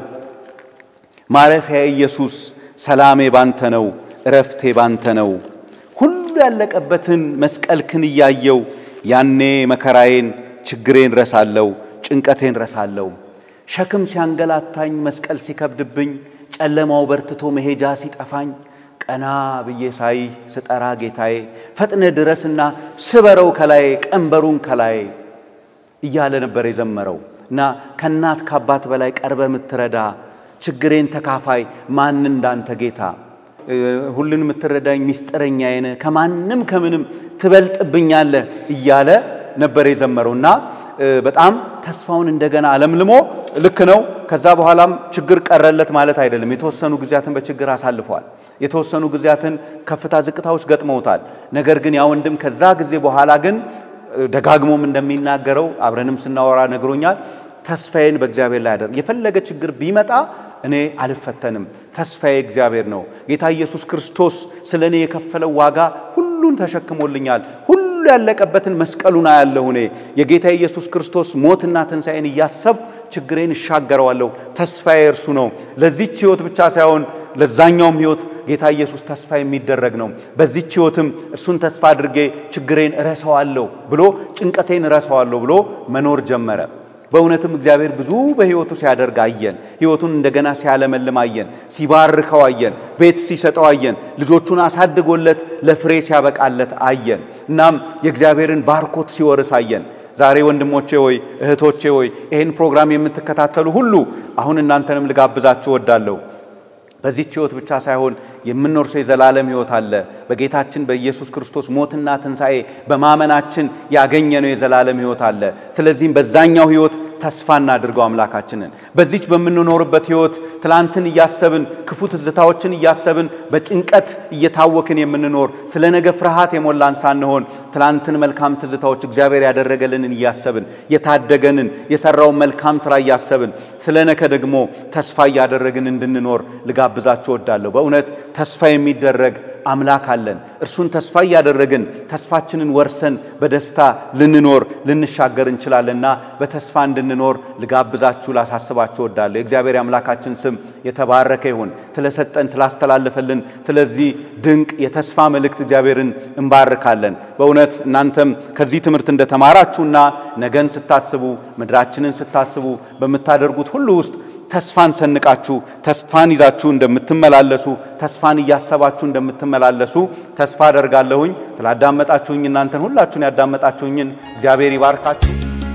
ማረፊያ ኢየሱስ፣ ሰላሜ ባንተ ነው፣ እረፍቴ ባንተ ነው። ሁሉ ያለቀበትን መስቀልክን እያየው ያኔ መከራዬን ችግሬን ረሳለው፣ ጭንቀቴን ረሳለው። ሸክም ሲያንገላታኝ፣ መስቀል ሲከብድብኝ፣ ጨለማው በርትቶ መሄጃ ሲጠፋኝ፣ ቀና ብዬ ሳይ ስጠራ ጌታዬ ፈጥነ ድረስና ስበረው ከላይ ቀንበሩን ከላይ እያለ ነበር የዘመረው እና ከእናት ከአባት በላይ ቀርበ የምትረዳ ችግሬን ተካፋይ ማን እንዳንተ ጌታ ሁሉን የምትረዳኝ ሚስጥረኛዬ ነህ ከማንም ከምንም ትበልጥብኛለህ እያለ ነበር የዘመረው እና በጣም ተስፋውን እንደገና አለምልሞ ልክ ነው። ከዛ በኋላም ችግር ቀረለት ማለት አይደለም። የተወሰኑ ጊዜያትን በችግር አሳልፏል። የተወሰኑ ጊዜያትን ከፍታ ዝቅታዎች ገጥመውታል። ነገር ግን ያ ወንድም ከዛ ጊዜ በኋላ ግን ደጋግሞም እንደሚናገረው አብረንም ስናወራ ነግሮኛል። ተስፋዬን በእግዚአብሔር ላይ አደር የፈለገ ችግር ቢመጣ እኔ አልፈተንም። ተስፋዬ እግዚአብሔር ነው። ጌታ ኢየሱስ ክርስቶስ ስለ እኔ የከፈለው ዋጋ ሁሉን ተሸክሞልኛል። ሁሉ ያለቀበትን መስቀሉን አያለሁ። እኔ የጌታ ኢየሱስ ክርስቶስ ሞትና ትንሣኤን እያሰብኩ ችግሬን እሻገረዋለሁ። ተስፋዬ እርሱ ነው። ለዚች ሕይወት ብቻ ሳይሆን ለዛኛውም ሕይወት ጌታ ኢየሱስ ተስፋ የሚደረግ ነው። በዚች ሕይወትም እርሱን ተስፋ አድርጌ ችግሬን እረሳዋለሁ ብሎ ጭንቀቴን እረሳዋለሁ ብሎ መኖር ጀመረ። በእውነትም እግዚአብሔር ብዙ በሕይወቱ ሲያደርግ አየን። ሕይወቱን እንደገና ሲያለመልም አየን። ሲባርከው አየን። ቤት ሲሰጠው አየን። ልጆቹን አሳድጎለት ለፍሬ ሲያበቃለት አየን። እናም የእግዚአብሔርን ባርኮት ሲወርስ አየን። ዛሬ ወንድሞቼ ሆይ እህቶቼ ሆይ ይህን ፕሮግራም የምትከታተሉ ሁሉ አሁን እናንተንም ልጋብዛችሁ እወዳለሁ። በዚህች ሕይወት ብቻ ሳይሆን የምንወርሰው የዘላለም ሕይወት አለ። በጌታችን በኢየሱስ ክርስቶስ ሞትና ትንሣኤ በማመናችን ያገኘነው የዘላለም ሕይወት አለ። ስለዚህም በዛኛው ሕይወት ተስፋ እናድርገው አምላካችንን። በዚች በምንኖርበት ሕይወት ትላንትን እያሰብን ክፉ ትዝታዎችን እያሰብን በጭንቀት እየታወክን የምንኖር ስለ ነገ ፍርሃት የሞላን ሳንሆን ትላንትን መልካም ትዝታዎች እግዚአብሔር ያደረገልንን እያሰብን የታደገንን የሰራውን መልካም ስራ እያሰብን ስለ ነገ ደግሞ ተስፋ እያደረግን እንድንኖር ልጋብዛችሁ እወዳለሁ። በእውነት ተስፋ የሚደረግ አምላክ አለን። እርሱን ተስፋ እያደረግን ተስፋችንን ወርሰን በደስታ ልንኖር ልንሻገር እንችላለንና በተስፋ እንድንኖር ልጋብዛችሁ ላሳስባችሁ እወዳለሁ። የእግዚአብሔር አምላካችን ስም የተባረከ ይሁን። ስለሰጠን ስላስተላለፈልን ስለዚህ ድንቅ የተስፋ መልእክት እግዚአብሔርን እንባርካለን። በእውነት እናንተም ከዚህ ትምህርት እንደተማራችሁና ነገን ስታስቡ ምድራችንን ስታስቡ በምታደርጉት ሁሉ ውስጥ ተስፋን ሰንቃችሁ ተስፋን ይዛችሁ እንደምትመላለሱ ተስፋን እያሰባችሁ እንደምትመላለሱ ተስፋ አደርጋለሁኝ። ስላዳመጣችሁኝ እናንተን ሁላችሁን ያዳመጣችሁኝን እግዚአብሔር ይባርካችሁ።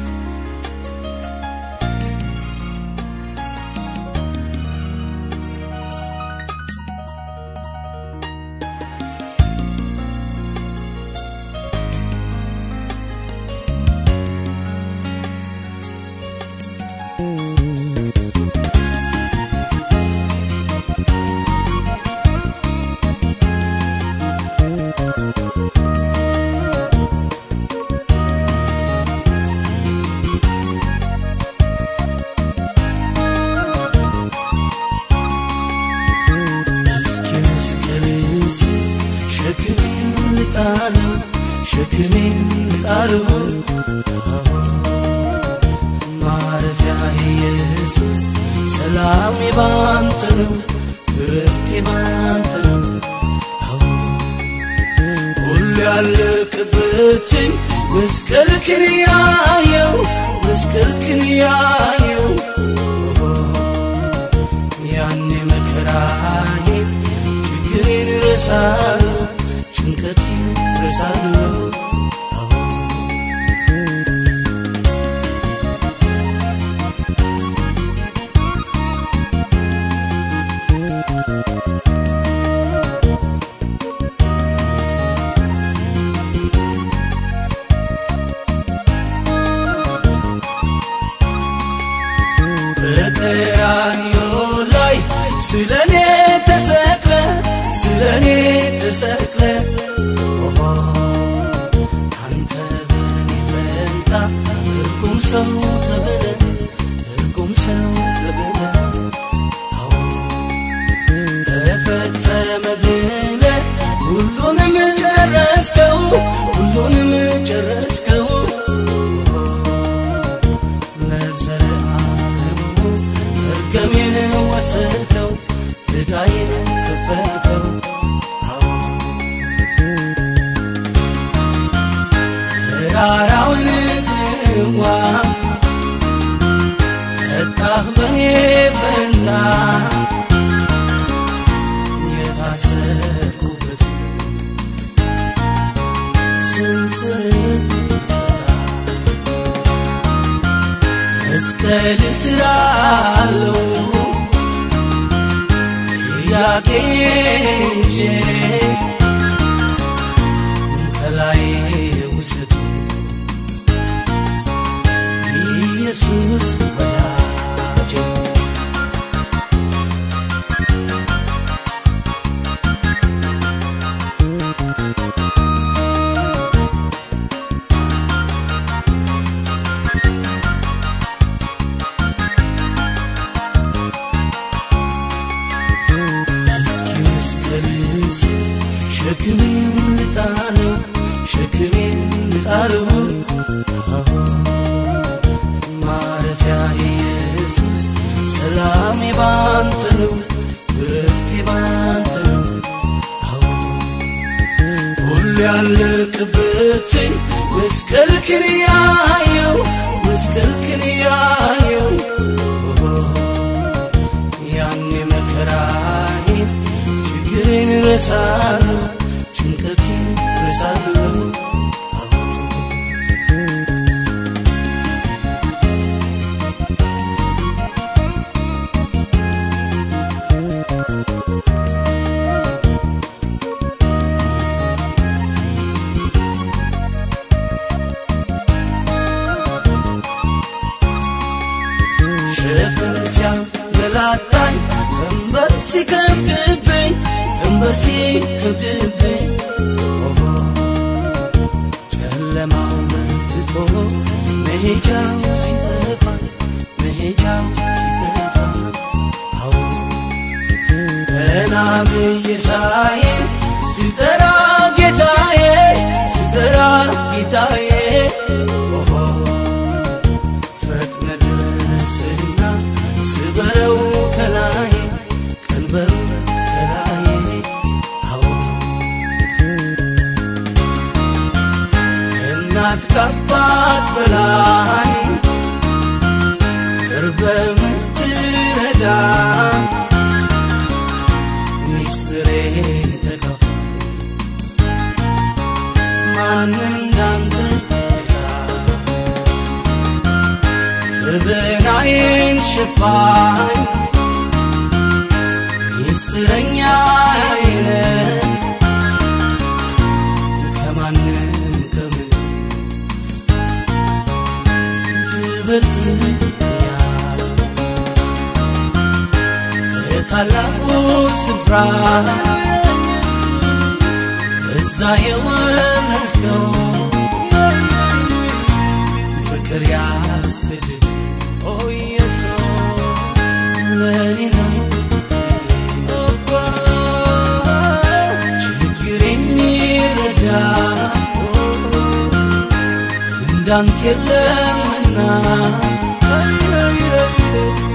እስኪ መስቀልስ ሸክሜን ልጣለው ሸክሜን ልጣለው ማረፊያ ኢየሱስ ሰላሜ ባንተ ነው እረፍቴ ባንተ ነው አዎ ሁሉ ያለቅበትን መስቀልክን ያየው መስቀልክን ያየው ያኔ መከራዬን ችግሬን ረሳለሁ ጭንቀቴን ረሳለሁ አዎ በቀራንዮ ላይ ስለኔ ተሰቅለ ስለኔ ተሰቅለ ኦሆ አንተ በኔ ፈንታ እርጉም ሰው ተብለ እርጉም ሰው ተብለ አዎ ተፈጸመ ብለ ሁሉንም ጨረስከው ሁሉንም ጨረስከው ለዘለዓለሙ መርገሜን ወሰድከው ዕዳዬን ከፈልከው አዎ ተራራውን ጽዋ ጠጣህ በኔ ፈንታ የታሰርኩበት ሰንሰለት ፈታ መስቀል ስራለው ጥያቄ ይዤ ከላይ ውሰድ ኢየሱስ ወዳጄ እስኪ መስቀልስ ሸክሜን ልጣለው ሸክሜን ልጣለው አዎ ማረፊያ ኢየሱስ ሰላሜ ባንተ ነው እረፍቴ ባንተ ነው አዎ ሁሉ ያለቅበትን መስቀልክን ያየው መስቀልክን ያየው ያኔ መከራዬን ችግሬን ረሳለሁ ጭንቀቴን ረሳለሁ አዎ ሲያንገላታኝ ቀንበር ሲከብድብኝ ቀንበር ሲከብድብኝ ኦሆ ጨለማ መጥቶ መሄጃው ሲጠፋ መሄጃው ሲጠፋ አዎ ገና ብዬ ሳይ ስጠራ ጌታዬ ስጠራ ጌታዬ ኦሆ ፈጥነ ድረስና ስበረው ከላይ ቀንበሩ ከላይ አዎ እናት ካባት በላይ ቅርበ ምትረዳ ሚስጥሬን ተካፋ ማን እንዳንተ ጌታ ልብናዬን ሽፋኝ ሚስጥረኛ አይነ ከማንም ከምን ትበልጥኛል ከታላቁ ስፍራ እዛ የወረድከው ፍቅር ያስገድድ ኦ ኢየሱስ ለኔ ነው ችግር የሚረዳ እንዳንተ የለምና